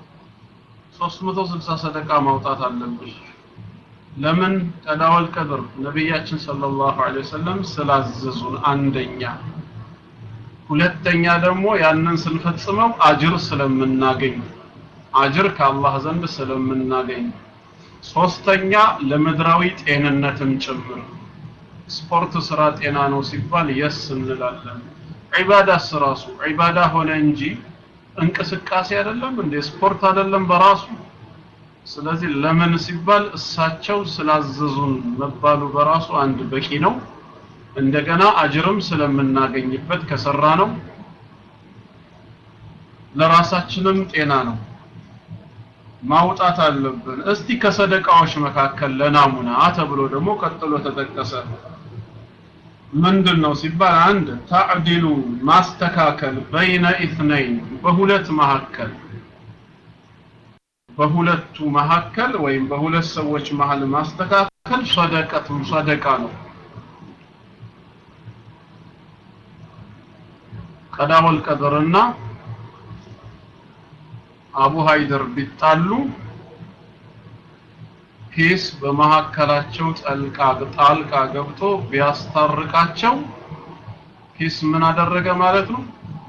360 ሰደቃ ማውጣት አለብሽ ለምን ቀዳወል ቀድር ነቢያችን ሰለላሁ ዐለይሂ ወሰለም ስላዘዙን አንደኛ ሁለተኛ ደግሞ ያንን ስንፈጽመው አጅር ስለምናገኝ አጅር ከአላህ ዘንድ ስለምናገኝ ሶስተኛ ለምድራዊ ጤንነትም ጭምር ስፖርት ስራ ጤና ነው ሲባል የስ እንላለን ዒባዳስ ራሱ ዒባዳ ሆነ እንጂ እንቅስቃሴ አይደለም እንደ ስፖርት አይደለም በራሱ ስለዚህ ለምን ሲባል እሳቸው ስላዘዙን መባሉ በራሱ አንድ በቂ ነው እንደገና አጅርም ስለምናገኝበት ከሰራ ነው ለራሳችንም ጤና ነው ማውጣት አለብን እስቲ ከሰደቃዎች መካከል ለናሙና ተብሎ ደግሞ ቀጥሎ ተጠቀሰ ምንድን ነው ሲባል አንድ ታዕዲሉ ማስተካከል በይነ ኢትነይን በሁለት መካከል በሁለቱ መካከል ወይም በሁለት ሰዎች መሃል ማስተካከል ሰደቀቱን ሰደቃ ነው ቀዳወል ቀድርና አቡ ሃይደር ቢጣሉ ሂስ በመካከላቸው ጠልቃ ጣልቃ ገብቶ ቢያስታርቃቸው ሂስ ምን አደረገ ማለት ነው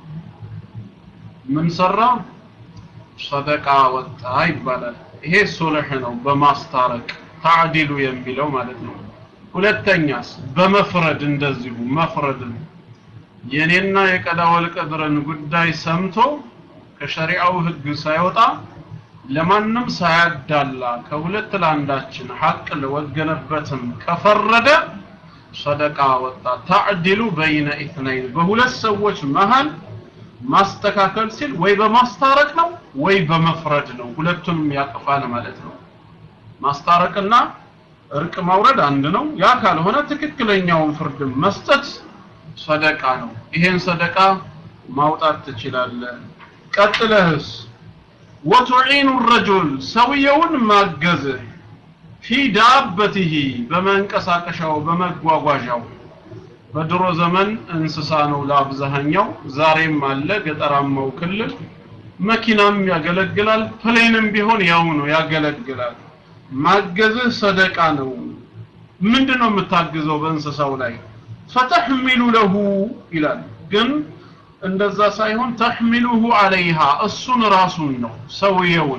ምን ሰራ ሰደቃ ወጣ ይባላል ይሄ ሱልህ ነው በማስታረቅ ታዕዲሉ የሚለው ማለት ነው ሁለተኛስ በመፍረድ እንደዚሁ መፍረድን የኔና የቀዳወል ቀድርን ጉዳይ ሰምቶ ከሸሪዓው ህግ ሳይወጣ ለማንም ሳያዳላ ከሁለት ለአንዳችን ሐቅ ለወገነበትም ከፈረደ ሰደቃ ወጣ ታዕዲሉ በይነ ኢትነይን በሁለት ሰዎች መሃል ማስተካከል ሲል ወይ በማስታረቅ ነው ወይ በመፍረድ ነው ሁለቱንም ያቅፋል ማለት ነው ማስታረቅና እርቅ ማውረድ አንድ ነው ያ ካልሆነ ትክክለኛውን ፍርድ መስጠት ሰደቃ ነው ይሄን ሰደቃ ማውጣት ትችላለህ ቀጥለህስ ወቱዒኑ ረጁል ሰውየውን ማገዝ ፊ ዳበቲሂ በመንቀሳቀሻው በመጓጓዣው በድሮ ዘመን እንስሳ ነው ለአብዛኛው ዛሬም አለ ገጠራማው ክልል መኪናም ያገለግላል ፕሌንም ቢሆን ያው ነው ያገለግላል ማገዝህ ሰደቃ ነው ምንድነው የምታግዘው በእንስሳው ላይ ፈተሕሚሉ ለሁ ይላል ግን እንደዛ ሳይሆን ተሕሚሉሁ አለይሃ እሱን ራሱን ነው ሰውየውን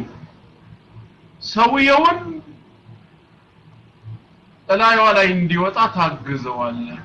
ሰውየውን እላዩዋ ላይ እንዲወጣ ታግዘዋለህ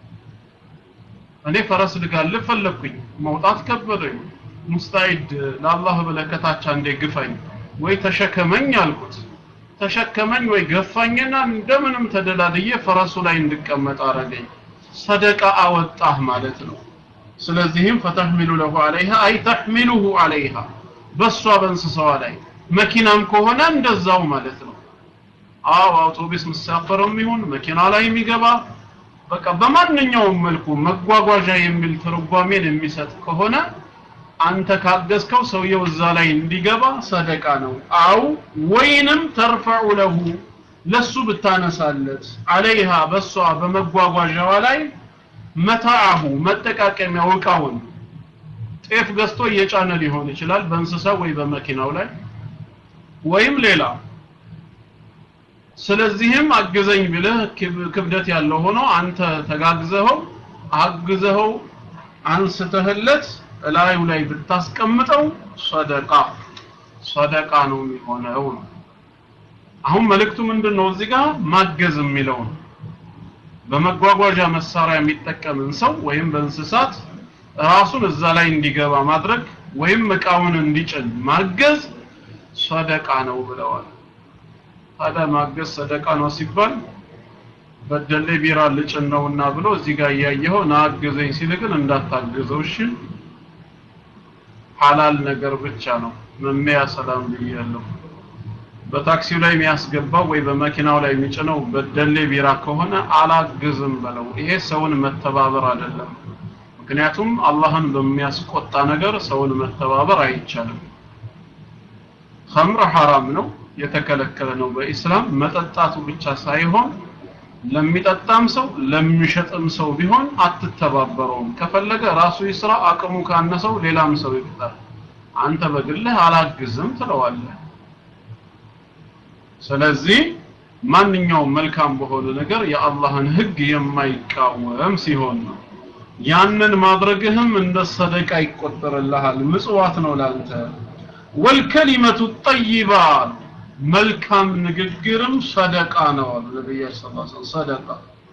እኔ ፈረስ ልጋልብ ፈለግኩኝ መውጣት ከበደኝ ሙስታኢድ ለአላህ ብለህ ከታች አንዴ ግፋኝ ወይ ተሸከመኝ አልኩት ተሸከመኝ ወይ ገፋኝና እንደምንም ተደላድዬ ፈረሱ ላይ እንድቀመጥ አረገኝ ሰደቃ አወጣህ ማለት ነው ስለዚህም ፈተሕሚሉ ለሁ አለይሃ አይ ተሕሚሉሁ አለይሃ በሷ በእንስሳዋ ላይ መኪናም ከሆነ እንደዛው ማለት ነው አዎ አውቶቡስ መሳፈርም ይሁን መኪና ላይ የሚገባ በቃ በማንኛውም መልኩ መጓጓዣ የሚል ትርጓሜን የሚሰጥ ከሆነ አንተ ካገዝከው ሰውየው እዛ ላይ እንዲገባ ሰደቃ ነው አው ወይንም ተርፈዑ ለሁ ለሱ ብታነሳለት አለይሃ በሷ በመጓጓዣዋ ላይ መታአሁ መጠቃቀሚያው እቃውን ጤፍ ገዝቶ እየጫነ ሊሆን ይችላል በእንስሳ ወይ በመኪናው ላይ ወይም ሌላ ስለዚህም አግዘኝ ብለህ ክብደት ያለው ሆኖ አንተ ተጋግዘኸው አግዘኸው አንስተህለት እላዩ ላይ ብታስቀምጠው ሰደቃ ሰደቃ ነው የሚሆነው ነው አሁን መልእክቱ ምንድነው እዚህ ጋር ማገዝ የሚለው ነው በመጓጓዣ መሳሪያ የሚጠቀምን ሰው ወይም በእንስሳት ራሱን እዛ ላይ እንዲገባ ማድረግ ወይም እቃውን እንዲጭን ማገዝ ሰደቃ ነው ብለዋል ታዲያ ማገዝ ሰደቃ ነው ሲባል በደሌ ቢራ ልጭን ነውና ብሎ እዚህ ጋር እያየኸው ናግዘኝ ሲል ግን እንዳታግዘው እሺ ሐላል ነገር ብቻ ነው መመያ ሰላም ብያለሁ በታክሲው ላይ የሚያስገባው ወይ በመኪናው ላይ የሚጭነው በደሌ ቢራ ከሆነ አላግዝም በለው ይሄ ሰውን መተባበር አይደለም ምክንያቱም አላህን በሚያስቆጣ ነገር ሰውን መተባበር አይቻልም ኸምር ሐራም ነው የተከለከለ ነው በኢስላም መጠጣቱ ብቻ ሳይሆን ለሚጠጣም ሰው ለሚሸጥም ሰው ቢሆን አትተባበረውም ከፈለገ ራሱ ይስራ አቅሙ ካነሰው ሌላም ሰው ይቅጠር አንተ በግልህ አላግዝም ትለዋለህ ስለዚህ ማንኛውም መልካም በሆነ ነገር የአላህን ህግ የማይቃወም ሲሆን ነው ያንን ማድረግህም እንደ ሰደቃ ይቆጠርልሃል ምጽዋት ነው ላንተ ወልከሊመቱ ጠይባ መልካም ንግግርም ሰደቃ ነው አሉ ነብያችን ሰለላሁ ዐለይሂ ወሰለም ሰደቃ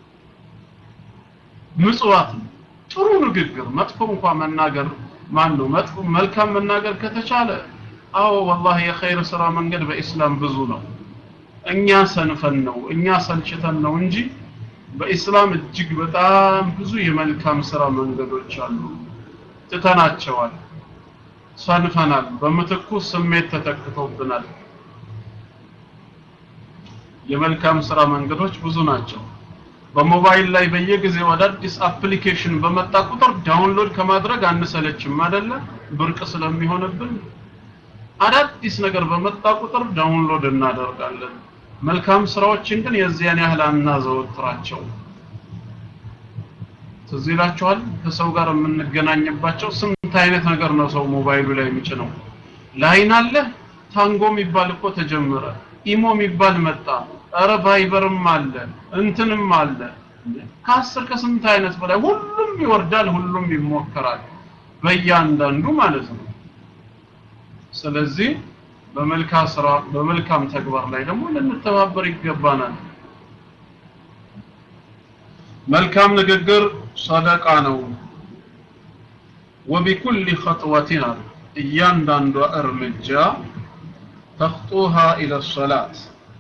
ምጽዋት ነው ጥሩ ንግግር መጥፎ እንኳን መናገር ማን ነው መጥፎ መልካም መናገር ከተቻለ አዎ ወላሂ የኸይር ስራ መንገድ በኢስላም ብዙ ነው እኛ ሰንፈን ነው እኛ ሰልችተን ነው እንጂ በኢስላም እጅግ በጣም ብዙ የመልካም ስራ መንገዶች አሉ ትተናቸዋል ሰንፈናል በምትኩ ስሜት ተተክቶብናል የመልካም ስራ መንገዶች ብዙ ናቸው በሞባይል ላይ በየጊዜው አዳዲስ አፕሊኬሽን በመጣ ቁጥር ዳውንሎድ ከማድረግ አንሰለችም አይደለ ብርቅ ስለሚሆንብን አዳዲስ ነገር በመጣ ቁጥር ዳውንሎድ እናደርጋለን መልካም ስራዎችን ግን የዚያን ያህል አናዘወትራቸው ትዝ ይላችኋል ከሰው ጋር የምንገናኝባቸው ስንት አይነት ነገር ነው ሰው ሞባይሉ ላይ የሚጭነው ላይን አለ ታንጎ የሚባል እኮ ተጀመረ ኢሞ የሚባል መጣ ኧረ ቫይበርም አለ እንትንም አለ ከአስር ከስንት አይነት በላይ ሁሉም ይወርዳል ሁሉም ይሞከራል በእያንዳንዱ ማለት ነው ስለዚህ በመልካም ስራ በመልካም ተግባር ላይ ደግሞ ልንተባበር ይገባናል መልካም ንግግር ሰደቃ ነው ወቢኩል ኸጥወቲን አሉ እያንዳንዷ እርምጃ ተኽጡሃ ኢለ ሰላት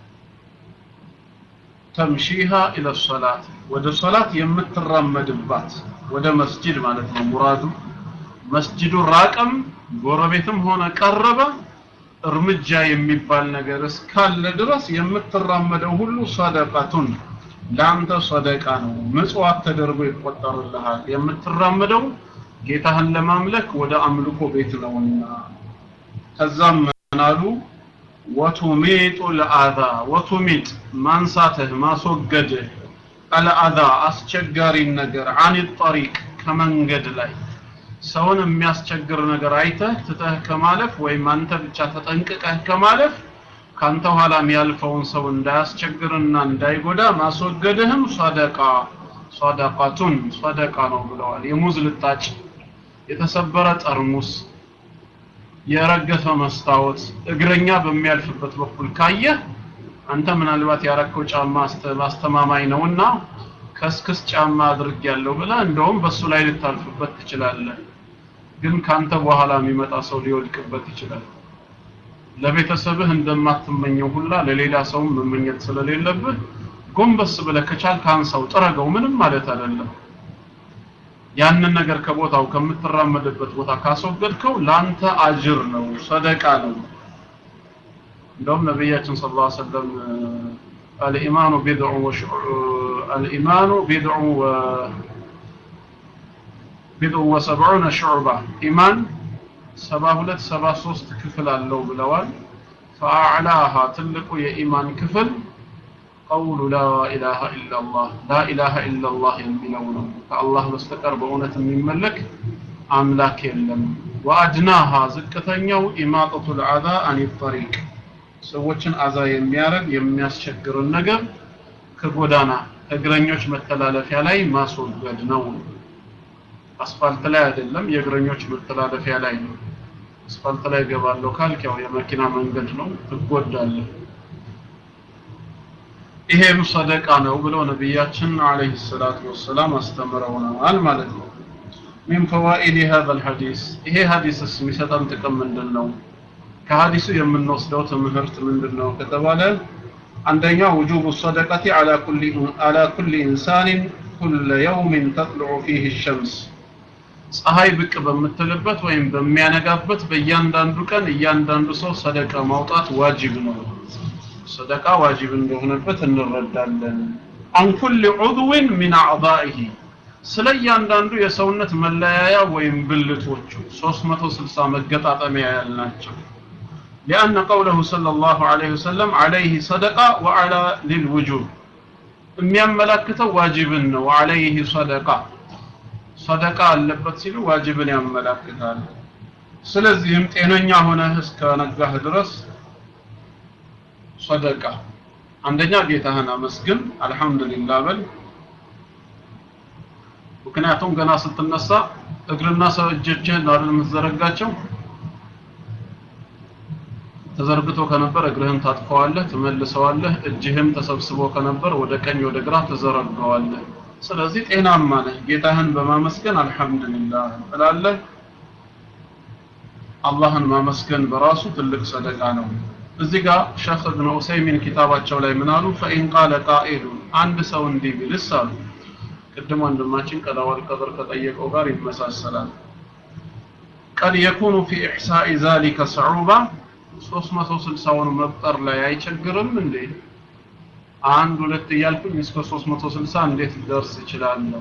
ተምሺሃ ኢለ ሰላት ወደ ሰላት የምትራመድባት ወደ መስጂድ ማለት ነው ሙራዱ መስጂዱ ራቀም ጎረቤትም ሆነ ቀረበ እርምጃ የሚባል ነገር እስካለ ድረስ የምትራመደው ሁሉ ሰደቃቱን ለአንተ ሰደቃ ነው ምጽዋት ተደርጎ ይቆጠርልሃል የምትራመደው ጌታህን ለማምለክ ወደ አምልኮ ቤት ነውና ከዛም ምናሉ ወቱሚጡ ለአዛ ወቱሚጥ ማንሳትህ ማስወገድህ አልአዛ አስቸጋሪን ነገር አን ጠሪቅ ከመንገድ ላይ ሰውን የሚያስቸግር ነገር አይተህ ትተህ ከማለፍ ወይም አንተ ብቻ ተጠንቅቀህ ከማለፍ ካንተ ኋላ የሚያልፈውን ሰው እንዳያስቸግርና እንዳይጎዳ ማስወገድህም ሰደቃ ሰደቃቱን ሰደቃ ነው ብለዋል የሙዝ ልጣጭ የተሰበረ ጠርሙስ የረገፈ መስታወት እግረኛ በሚያልፍበት በኩል ካየህ አንተ ምናልባት ያረከው ጫማ አስተማማኝ ነውና ከስክስ ጫማ አድርግ ያለው ብለህ እንደውም በሱ ላይ ልታልፍበት ትችላለህ ግን ካንተ በኋላ የሚመጣ ሰው ሊወድቅበት ይችላል ለቤተሰብህ እንደማትመኘው ሁላ ለሌላ ሰውም መመኘት ስለሌለብህ ጎንበስ ብለህ ከቻል ካንሳው ጥረገው ምንም ማለት አይደለም ያንን ነገር ከቦታው ከምትራመድበት ቦታ ካስወገድከው ላንተ አጅር ነው ሰደቃ ነው እንደውም ነቢያችን ስለ ላ ሰለም አልኢማኑ ቢድዑ አልኢማኑ ቢድዑ ቢድዑ ወሰብዑነ ሹዕባ ኢማን ሰባ ሁለት ሰባ ሶስት ክፍል አለው ብለዋል ፈአዕላሃ ትልቁ የኢማን ክፍል ቀውሉ ላ ኢላሃ ኢላላህ ላ ኢላሃ ኢላላህ የሚለው ነው ከአላህ በስተቀር በእውነት የሚመለክ አምላክ የለም ወአድናሃ ዝቅተኛው ኢማጠቱ ልአዛ አን ጠሪቅ ሰዎችን አዛ የሚያረግ የሚያስቸግርን ነገር ከጎዳና እግረኞች መተላለፊያ ላይ ማስወገድ ነው አስፋልት ላይ አይደለም የእግረኞች መተላለፊያ ላይ ነው አስፋልት ላይ ገባለሁ ካልክ ያው የመኪና መንገድ ነው ትጎዳለህ ይሄም ሰደቃ ነው ብለው ነቢያችን አለይሂ ሰላቱ ወሰላም አስተምረውናል ማለት ነው من فوائد هذا الحديث ይሄ ሐዲስስ የሚሰጠን ጥቅም ምንድን ነው ከሐዲሱ የምንወስደው ትምህርት ምንድን ነው ከተባለ አንደኛ وجوب الصدقة على كل على كل إنسان كل يوم تطلع فيه الشمس ፀሐይ ብቅ በምትልበት ወይም በሚያነጋበት በእያንዳንዱ ቀን እያንዳንዱ ሰው ሰደቃ ማውጣት ዋጅብ ነው ሰደቃ ዋጅብ እንደሆነበት እንረዳለን አን ኩል ዑድዊን ሚን አዕዳኢሂ ስለ እያንዳንዱ የሰውነት መለያያ ወይም ብልቶቹ 360 መገጣጠሚያ ያልናቸው لأن قوله صلى الله عليه وسلم عليه صدقة وعلى للوجوب የሚያመላክተው ዋጅብን ነው عليه صدقة ሰደቃ አለበት ሲሉ ዋጅብን ያመላክታል ስለዚህም ጤነኛ ሆነህ እስከ ነጋህ ድረስ ሰደቃ አንደኛ ጌታህን አመስግን አልহামዱሊላህ በል ምክንያቱም ገና ስትነሳ እግርና ሰው እጆችህን አይደል የምትዘረጋቸው ተዘርግቶ ከነበር እግርህን ታጥፈዋለህ ትመልሰዋለህ እጅህም ተሰብስቦ ከነበር ወደ ቀኝ ወደ ግራ ትዘረጋዋለህ ስለዚህ ጤናማ ነህ ጌታህን በማመስገን አልহামዱሊላህ ትላለህ አላህን ማመስገን በራሱ ትልቅ ሰደቃ ነው እዚህ ጋር ሸኽ እብን ዑሰይሚን ኪታባቸው ላይ ምን አሉ ፈኢን ቃለ ቃኢሉ አንድ ሰው እንዲህ ቢልስ አሉ ቅድም ወንድማችን ቀዳወል ቀድር ከጠየቀው ጋር ይመሳሰላል ቀድ የኩኑ ፊ ኢሕሳኢ ዛሊከ ሰዑባ 360ውን መቁጠር ላይ አይቸግርም እንዴ አንድ ሁለት እያልኩኝ እስከ 360 እንዴት ልደርስ እችላለሁ?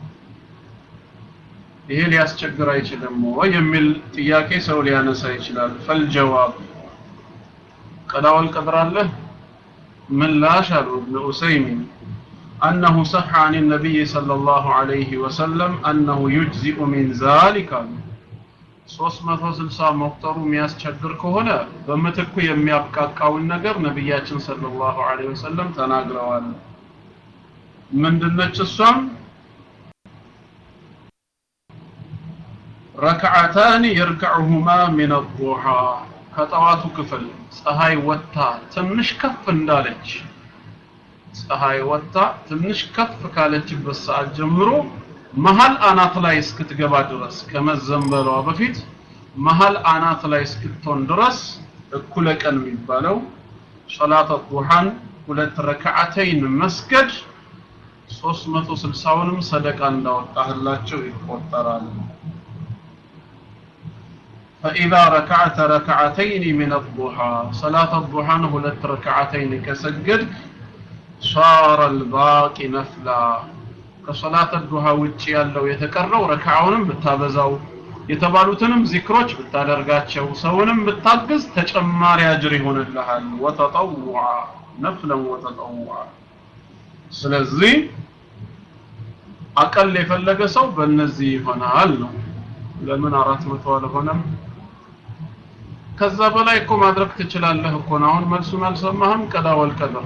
ይሄ ሊያስቸግር አይችልም ወይ የሚል ጥያቄ ሰው ሊያነሳ ይችላል። ፈልጀዋብ ቀዳወል ቀድር አለ ምላሽ አሉ እብን ኡሰይሚን أنه صح عن النبي صلى الله عليه وسلم أنه يجزئ من ذلك 360 መቁጠሩ የሚያስቸግር ከሆነ በምትኩ የሚያብቃቃውን ነገር ነቢያችን ሰለላሁ ዐለይሂ ወሰለም ተናግረዋል። ምንድነች እሷም ረክዓታን የርክዑሁማ ሚን አዱሃ ከጠዋቱ ክፍል ፀሐይ ወጥታ ትንሽ ከፍ እንዳለች ፀሐይ ወጥታ ትንሽ ከፍ ካለችበት ሰዓት ጀምሮ መሀል አናት ላይ እስክትገባ ድረስ ከመዘንበሏ በፊት መሀል አናት ላይ እስክትሆን ድረስ እኩለ ቀን የሚባለው ሶላተ ዱሃን ሁለት ረክዓተይን መስገድ 360ውንም ሰደቃ እንዳወጣህላቸው ይቆጠራል። فإذا ركعت ركعتين من الضحى صلاة الضحى ሁለት ረክዓተይን ከሰገድክ صار الباقي نفلا ከሶላት ዱሃ ውጪ ያለው የተቀረው ረካዓውንም ብታበዛው የተባሉትንም ዚክሮች ብታደርጋቸው ሰውንም ብታግዝ ተጨማሪ አጅር ይሆንልሃል ወተጠውዓ ነፍለን ወተጠውዓ ስለዚህ አቀል የፈለገ ሰው በእነዚህ ይሆናል ነው ለምን አራት መቶ አልሆነም ከዛ በላይ እኮ ማድረግ ትችላለህ እኮ ነው አሁን መልሱን አልሰማህም ቀዳ ወልቀድር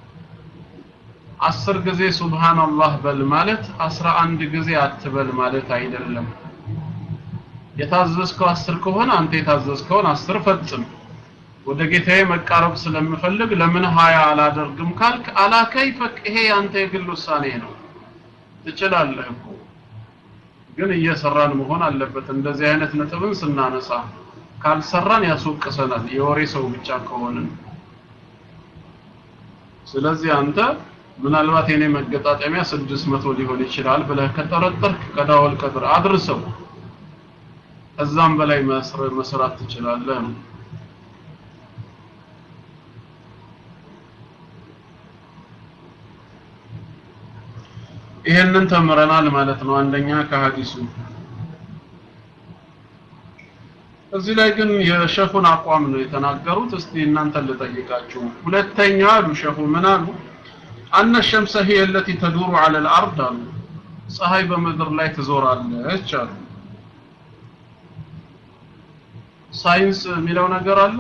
አስር ጊዜ ሱብሃንአላህ በል ማለት አስራ አንድ ጊዜ አትበል ማለት አይደለም። የታዘዝከው አስር ከሆነ አንተ የታዘዝከውን አስር ፈጽም። ወደ ጌታዬ መቃረብ ስለምፈልግ ለምን ሀያ አላደርግም ካልክ አላከይፈክ ይሄ ያንተ የግል ውሳኔ ነው። ትችላለህ እኮ ግን እየሰራን መሆን አለበት። እንደዚህ አይነት ነጥብን ስናነሳ ካልሰራን ያስወቅሰናል፣ የወሬ ሰው ብቻ ከሆንን። ስለዚህ አንተ ምናልባት የኔ መገጣጠሚያ ስድስት መቶ ሊሆን ይችላል ብለህ ከጠረጠርክ ቀዳወል ቀድር አድርሰው ከዛም በላይ መስራት ትችላለህ ነው ይሄንን ተምረናል ማለት ነው አንደኛ ከሀዲሱ እዚህ ላይ ግን የሸኹን አቋም ነው የተናገሩት እስቲ እናንተን ልጠይቃችሁ ሁለተኛ አሉ ሸኹ ምን አሉ አነ ሸምሰ ሂየ التي تدور على الارض አሉ ፀሐይ በምድር ላይ ትዞራለች አሉ ሳይንስ የሚለው ነገር አለ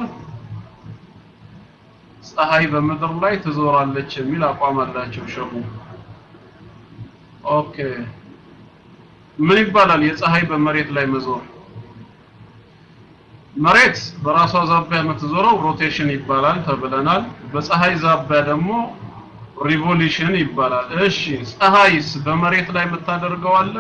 ፀሐይ በምድር ላይ ትዞራለች የሚል አቋም አላቸው ሸኹ ኦኬ ምን ይባላል የፀሐይ በመሬት ላይ መዞር መሬት በራሷ ዛቢያ የምትዞረው ሮቴሽን ይባላል ተብለናል በፀሐይ ዛቢያ ደግሞ ሪቮሉሽን ይባላል እሺ ፀሐይስ በመሬት ላይ የምታደርገው አለ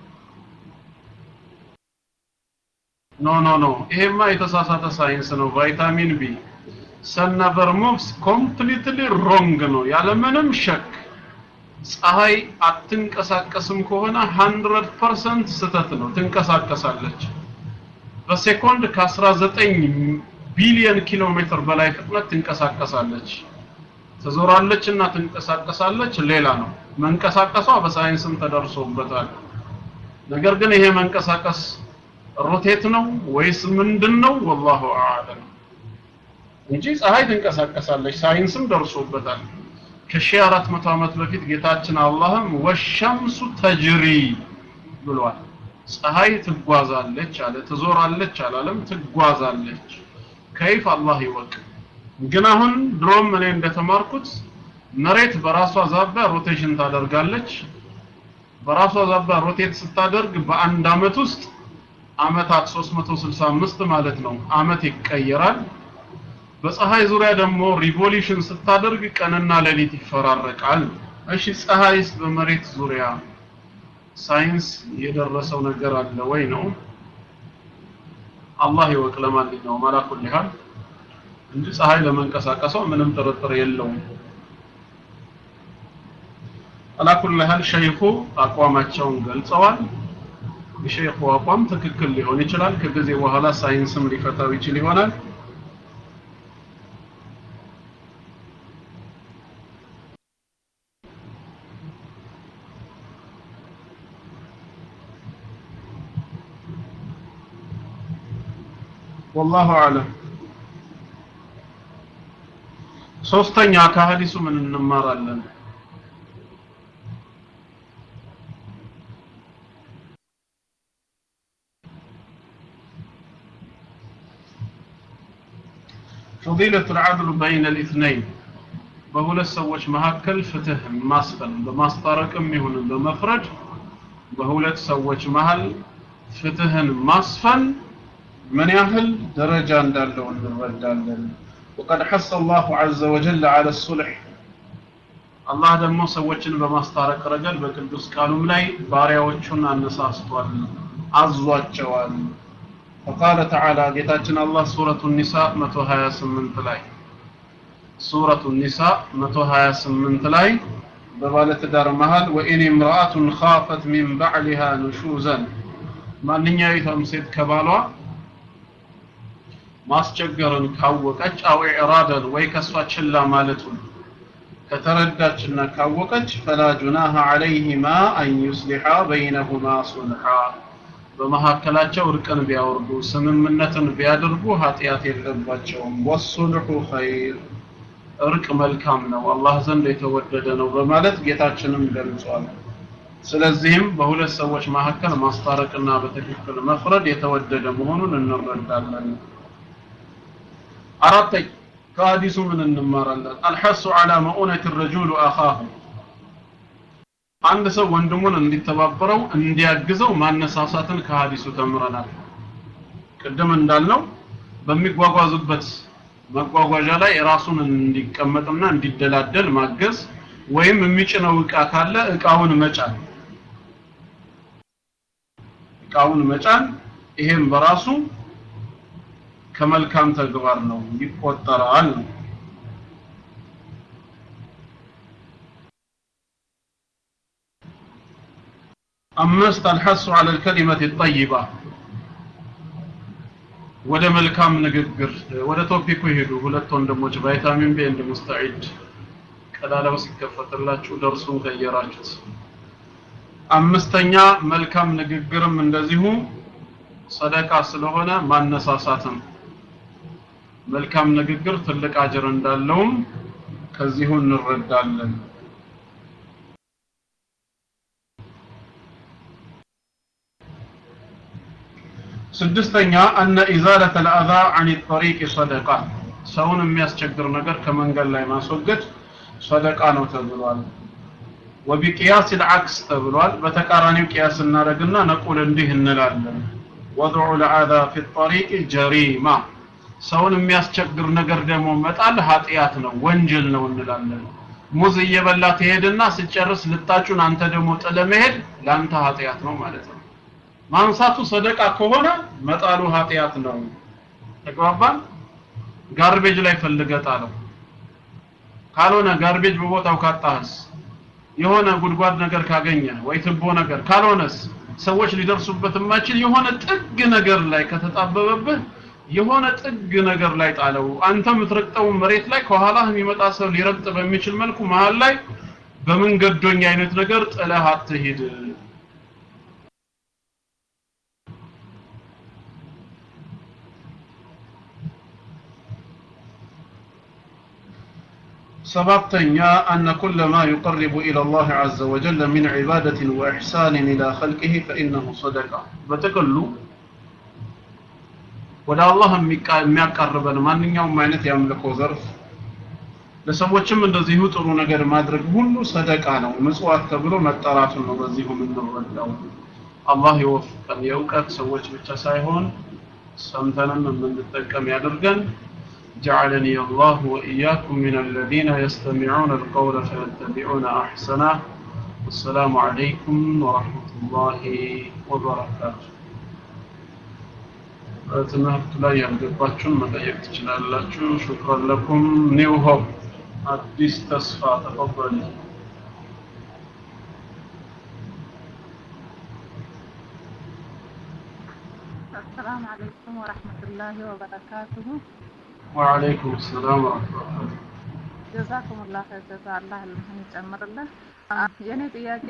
ኖ ኖ ኖ ይሄማ የተሳሳተ ሳይንስ ነው ቫይታሚን ቢ ሰን ነቨር ሙቭስ ኮምፕሊትሊ ሮንግ ነው ያለምንም ሸክ ፀሐይ አትንቀሳቀስም ከሆነ 100% ስተት ነው ትንቀሳቀሳለች በሴኮንድ ከ19 ቢሊዮን ኪሎ ሜትር በላይ ፍጥነት ትንቀሳቀሳለች ትዞራለች እና ትንቀሳቀሳለች ሌላ ነው መንቀሳቀሷ በሳይንስም ተደርሶበታል ነገር ግን ይሄ መንቀሳቀስ ሮቴት ነው ወይስ ምንድነው ወላሁ አዕለም እንጂ ፀሐይ ትንቀሳቀሳለች ሳይንስም ደርሶበታል ከሺህ አራት መቶ ዓመት በፊት ጌታችን አላህም ወሸምሱ ተጅሪ ብሏል ፀሐይ ትጓዛለች አለ ትዞራለች አላለም ትጓዛለች ከይፍ አላህ ይወቅ ግን አሁን ድሮም እኔ እንደተማርኩት መሬት በራሷ ዛቢያ ሮቴሽን ታደርጋለች በራሷ ዛቢያ ሮቴት ስታደርግ በአንድ አመት ውስጥ አመታት 365 ማለት ነው አመት ይቀየራል በፀሐይ ዙሪያ ደግሞ ሪቮሉሽን ስታደርግ ቀንና ሌሊት ይፈራረቃል እሺ ፀሐይስ በመሬት ዙሪያ ሳይንስ የደረሰው ነገር አለ ወይ ነው አላህ ይወቅ ለማንኛውም አላኩል ይሃል እንጂ ፀሐይ ለመንቀሳቀሰው ምንም ጥርጥር የለውም አላኩል ይሃል ሸይኹ አቋማቸውን ገልጸዋል የሸይኹ አቋም ትክክል ሊሆን ይችላል ከጊዜ በኋላ ሳይንስም ሊፈታው ይችል ይሆናል ወላሁ አለም ሶስተኛ ከሀዲሱ ምን እንማራለን فضيلة العدل بين الاثنين በሁለት ሰዎች መካከል ፍትህ ማስፈን በማስታረቅም ይሁን በመፍረድ በሁለት ሰዎች መሃል ፍትህን ማስፈን ምን ያህል ደረጃ እንዳለው እንረዳለን وقد حث الله عز وجل على الصلح አላህ ደግሞ ሰዎችን በማስታረቅ ረገድ በቅዱስ ቃሉም ላይ ባሪያዎቹን አነሳስቷል አዟቸዋል فقال تعالى ጌታችን አላህ ሱረቱ ኒሳ 128 ላይ ሱረቱ ኒሳ 128 ላይ በባለትዳር መሃል ወኢን እምራአቱን ኻፈት ሚን ባዕሊሃ ኑሹዘን ማንኛይቷም ሴት ከባሏ ማስቸገርን ካወቀች አው ኢዕራደን ወይ ከሷ ችላ ማለቱን ከተረዳችና ካወቀች ፈላ ጁናሃ ዐለይሂማ አን ዩስሊሓ በይነሁማ ሱልሓ በመካከላቸው እርቅን ቢያወርዱ ስምምነትን ቢያደርጉ ኃጢአት የለባቸውም ወሱልሑ ኸይር እርቅ መልካም ነው አላህ ዘንድ የተወደደ ነው በማለት ጌታችንም ገልጿል ስለዚህም በሁለት ሰዎች መካከል ማስታረቅና በትክክል መፍረድ የተወደደ መሆኑን እንረዳለን አራተኛ ከሀዲሱ ምን እንማራለን አልሐሱ ዐላ መኡነት ረጁሉ አኻሁ አንድ ሰው ወንድሙን እንዲተባበረው እንዲያግዘው ማነሳሳትን ከሀዲሱ ተምረናል ቅድም እንዳልነው በሚጓጓዙበት መጓጓዣ ላይ ራሱን እንዲቀመጥና እንዲደላደል ማገዝ ወይም የሚጭነው እቃ ካለ እቃውን መጫን እቃውን መጫን ይሄም በራሱ ከመልካም ተግባር ነው ይቆጠራል ነው አምስት አልሐሱ ዐለ ልከሊመት ጠይባ ወደ መልካም ንግግር ወደ ቶፒኩ ይሄዱ ሁለት ወንድሞች ቫይታሚን ቢ እንድ ሙስተዒድ ቀዳዳው ሲከፈትላችሁ ደርሱን ቀየራችሁት አምስተኛ መልካም ንግግርም እንደዚሁ ሰደቃ ስለሆነ ማነሳሳትም መልካም ንግግር ትልቅ አጅር እንዳለውም ከዚሁ እንረዳለን ስድስተኛ አነ ኢዛለተ ልአዛ አን ጠሪቅ ሰደቃ ሰውን የሚያስቸግር ነገር ከመንገድ ላይ ማስወገድ ሰደቃ ነው ተብሏል ወቢቅያስ ልዓክስ ተብሏል በተቃራኒው ቅያስ እናደረግና ነቁል እንዲህ እንላለን ወድዑ ለአዛ ፊ ጠሪቅ ጀሪማ ሰውን የሚያስቸግር ነገር ደግሞ መጣል ኃጢአት ነው ወንጀል ነው እንላለን ሙዝ እየበላ ትሄድና ስጨርስ ልጣጩን አንተ ደግሞ ጥለ መሄድ ለአንተ ኃጢአት ነው ማለት ነው ማንሳቱ ሰደቃ ከሆነ መጣሉ ኃጢአት ነው ተግባባን ጋርቤጅ ላይ ፈልገ ጣለው ካልሆነ ጋርቤጅ በቦታው ካጣህስ የሆነ ጉድጓድ ነገር ካገኘ ወይ ትቦ ነገር ካልሆነስ ሰዎች ሊደርሱበት የማይችል የሆነ ጥግ ነገር ላይ ከተጣበበብህ የሆነ ጥግ ነገር ላይ ጣለው አንተ የምትረግጠው መሬት ላይ ከኋላህ የሚመጣ ሰው ሊረግጥ በሚችል መልኩ መሃል ላይ በመንገዶኝ አይነት ነገር ጥለህ አትሂድ ሰባተኛ አነ ኩለ ማ ዩቀርቡ ኢላ ላህ ዐዘ ወጀል ሚን ዒባደትን ወኢሕሳንን ኢላ ኸልቂህ ፈኢነሁ ሰደቃ በጥቅሉ ወደ አላህ የሚያቃርበን ማንኛውም አይነት የአምልኮ ዘርፍ ለሰዎችም እንደዚሁ ጥሩ ነገር ማድረግ ሁሉ ሰደቃ ነው ምጽዋት ተብሎ መጠራቱን ነው በዚሁ የምንረዳው አላህ ይወፍቀን የእውቀት ሰዎች ብቻ ሳይሆን ሰምተንም የምንጠቀም ያድርገን جعلني الله وإياكم من الذين يستمعون القول فيتبعون أحسنه والسلام عليكم ورحمة الله وبركاته ትምህርቱ ላይ ያልገባችሁን መጠየቅ ትችላላችሁ ሹክራን ለኩም ኒው ሆፕ አዲስ ተስፋ ተቀበሉ السلام عليكم ورحمة الله وبركاته وعليكم السلام ورحمة الله ጀዛኩም ላ ጀዛ አላህ ልምህን ይጨምርልን። የእኔ ጥያቄ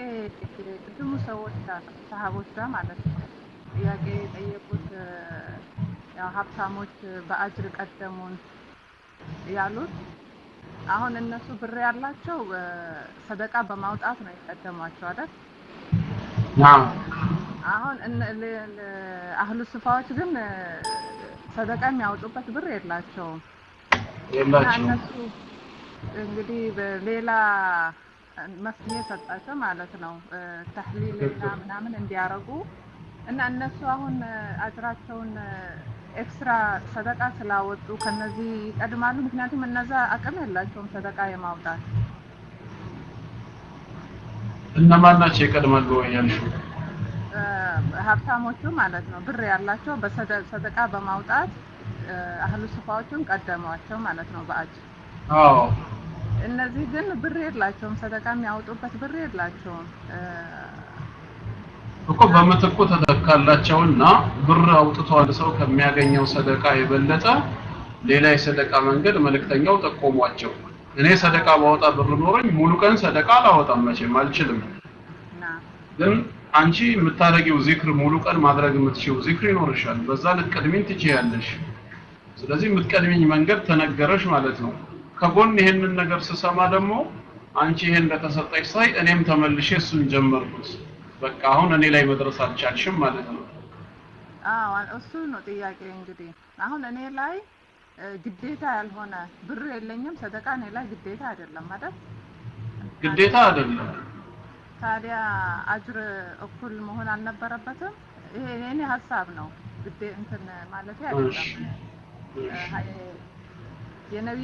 ቅድሙ ሰዎች ጋር ሰሃቦች ጋር ማለት ነው ጥያቄ የጠየቁት ያው ሀብታሞች በአጅር ቀደሙን ያሉት አሁን እነሱ ብር ያላቸው እ፣ ሰደቃ በማውጣት ነው የቀደሟቸው አይደል? ናም አሁን እነ- ለ- ለ- አህሉ ስፋዎች ግን እ፣ ሰደቃ የሚያወጡበት ብር የላቸውም እና የላቸውም። እነሱ እንግዲህ በሌላ መፍትሄ ሰጣቸው ማለት ነው እ፣ ተህሊል እና ምናምን እንዲያረጉ እና እነሱ አሁን እ፣ አጅራቸውን እ፣ ኤክስትራ ሰደቃ ስላወጡ ከነዚህ ይቀድማሉ። ምክንያቱም እነዛ አቅም የላቸውም ሰደቃ የማውጣት እነማን ናቸው ይቀድማሉ ወይ ያልሽው? እ፣ ሀብታሞቹ ማለት ነው ብር ያላቸው በሰደ- ሰደቃ በማውጣት እ፣ አህሉ ስፋዎቹን ቀደሟቸው ማለት ነው በአጅር አዎ እነዚህ ግን ብር የላቸውም፣ ሰደቃ የሚያወጡበት ብር የላቸውም። እ፣ እኮ በምትኩ ተተካላቸውና ብር አውጥቶ አንድ ሰው ከሚያገኘው ሰደቃ የበለጠ ሌላ የሰደቃ መንገድ መልእክተኛው ጠቆሟቸው። እኔ ሰደቃ ባወጣ ብር ኖረኝ ሙሉ ቀን ሰደቃ አላወጣም መቼም አልችልም። እና ግን አንቺ የምታደርጊው ዚክር ሙሉ ቀን ማድረግ የምትችይው ዚክር ይኖርሻል። በዛ ልትቀድሚኝ ትችያለሽ። ስለዚህ የምትቀድሚኝ መንገድ ተነገረሽ ማለት ነው። ከጎን ይሄንን ነገር ስሰማ ደግሞ አንቺ ይሄን እንደተሰጠሽ ሳይ እኔም ተመልሼ እሱን ጀመርኩት። በቃ አሁን እኔ ላይ መድረስ አልቻልሽም ማለት ነው። አዎ እሱ ነው ጥያቄ። እንግዲህ አሁን እኔ ላይ እ፣ ግዴታ ያልሆነ ብር የለኝም፣ ሰደቃ እኔ ላይ ግዴታ አይደለም አይደል? ግዴታ አይደለም። ታዲያ አጅር እኩል መሆን አልነበረበትም? ይሄ የኔ ሀሳብ ነው። ግዴ እንትን ማለት እሺ አይደለም እሺ። እ፣ የነቢ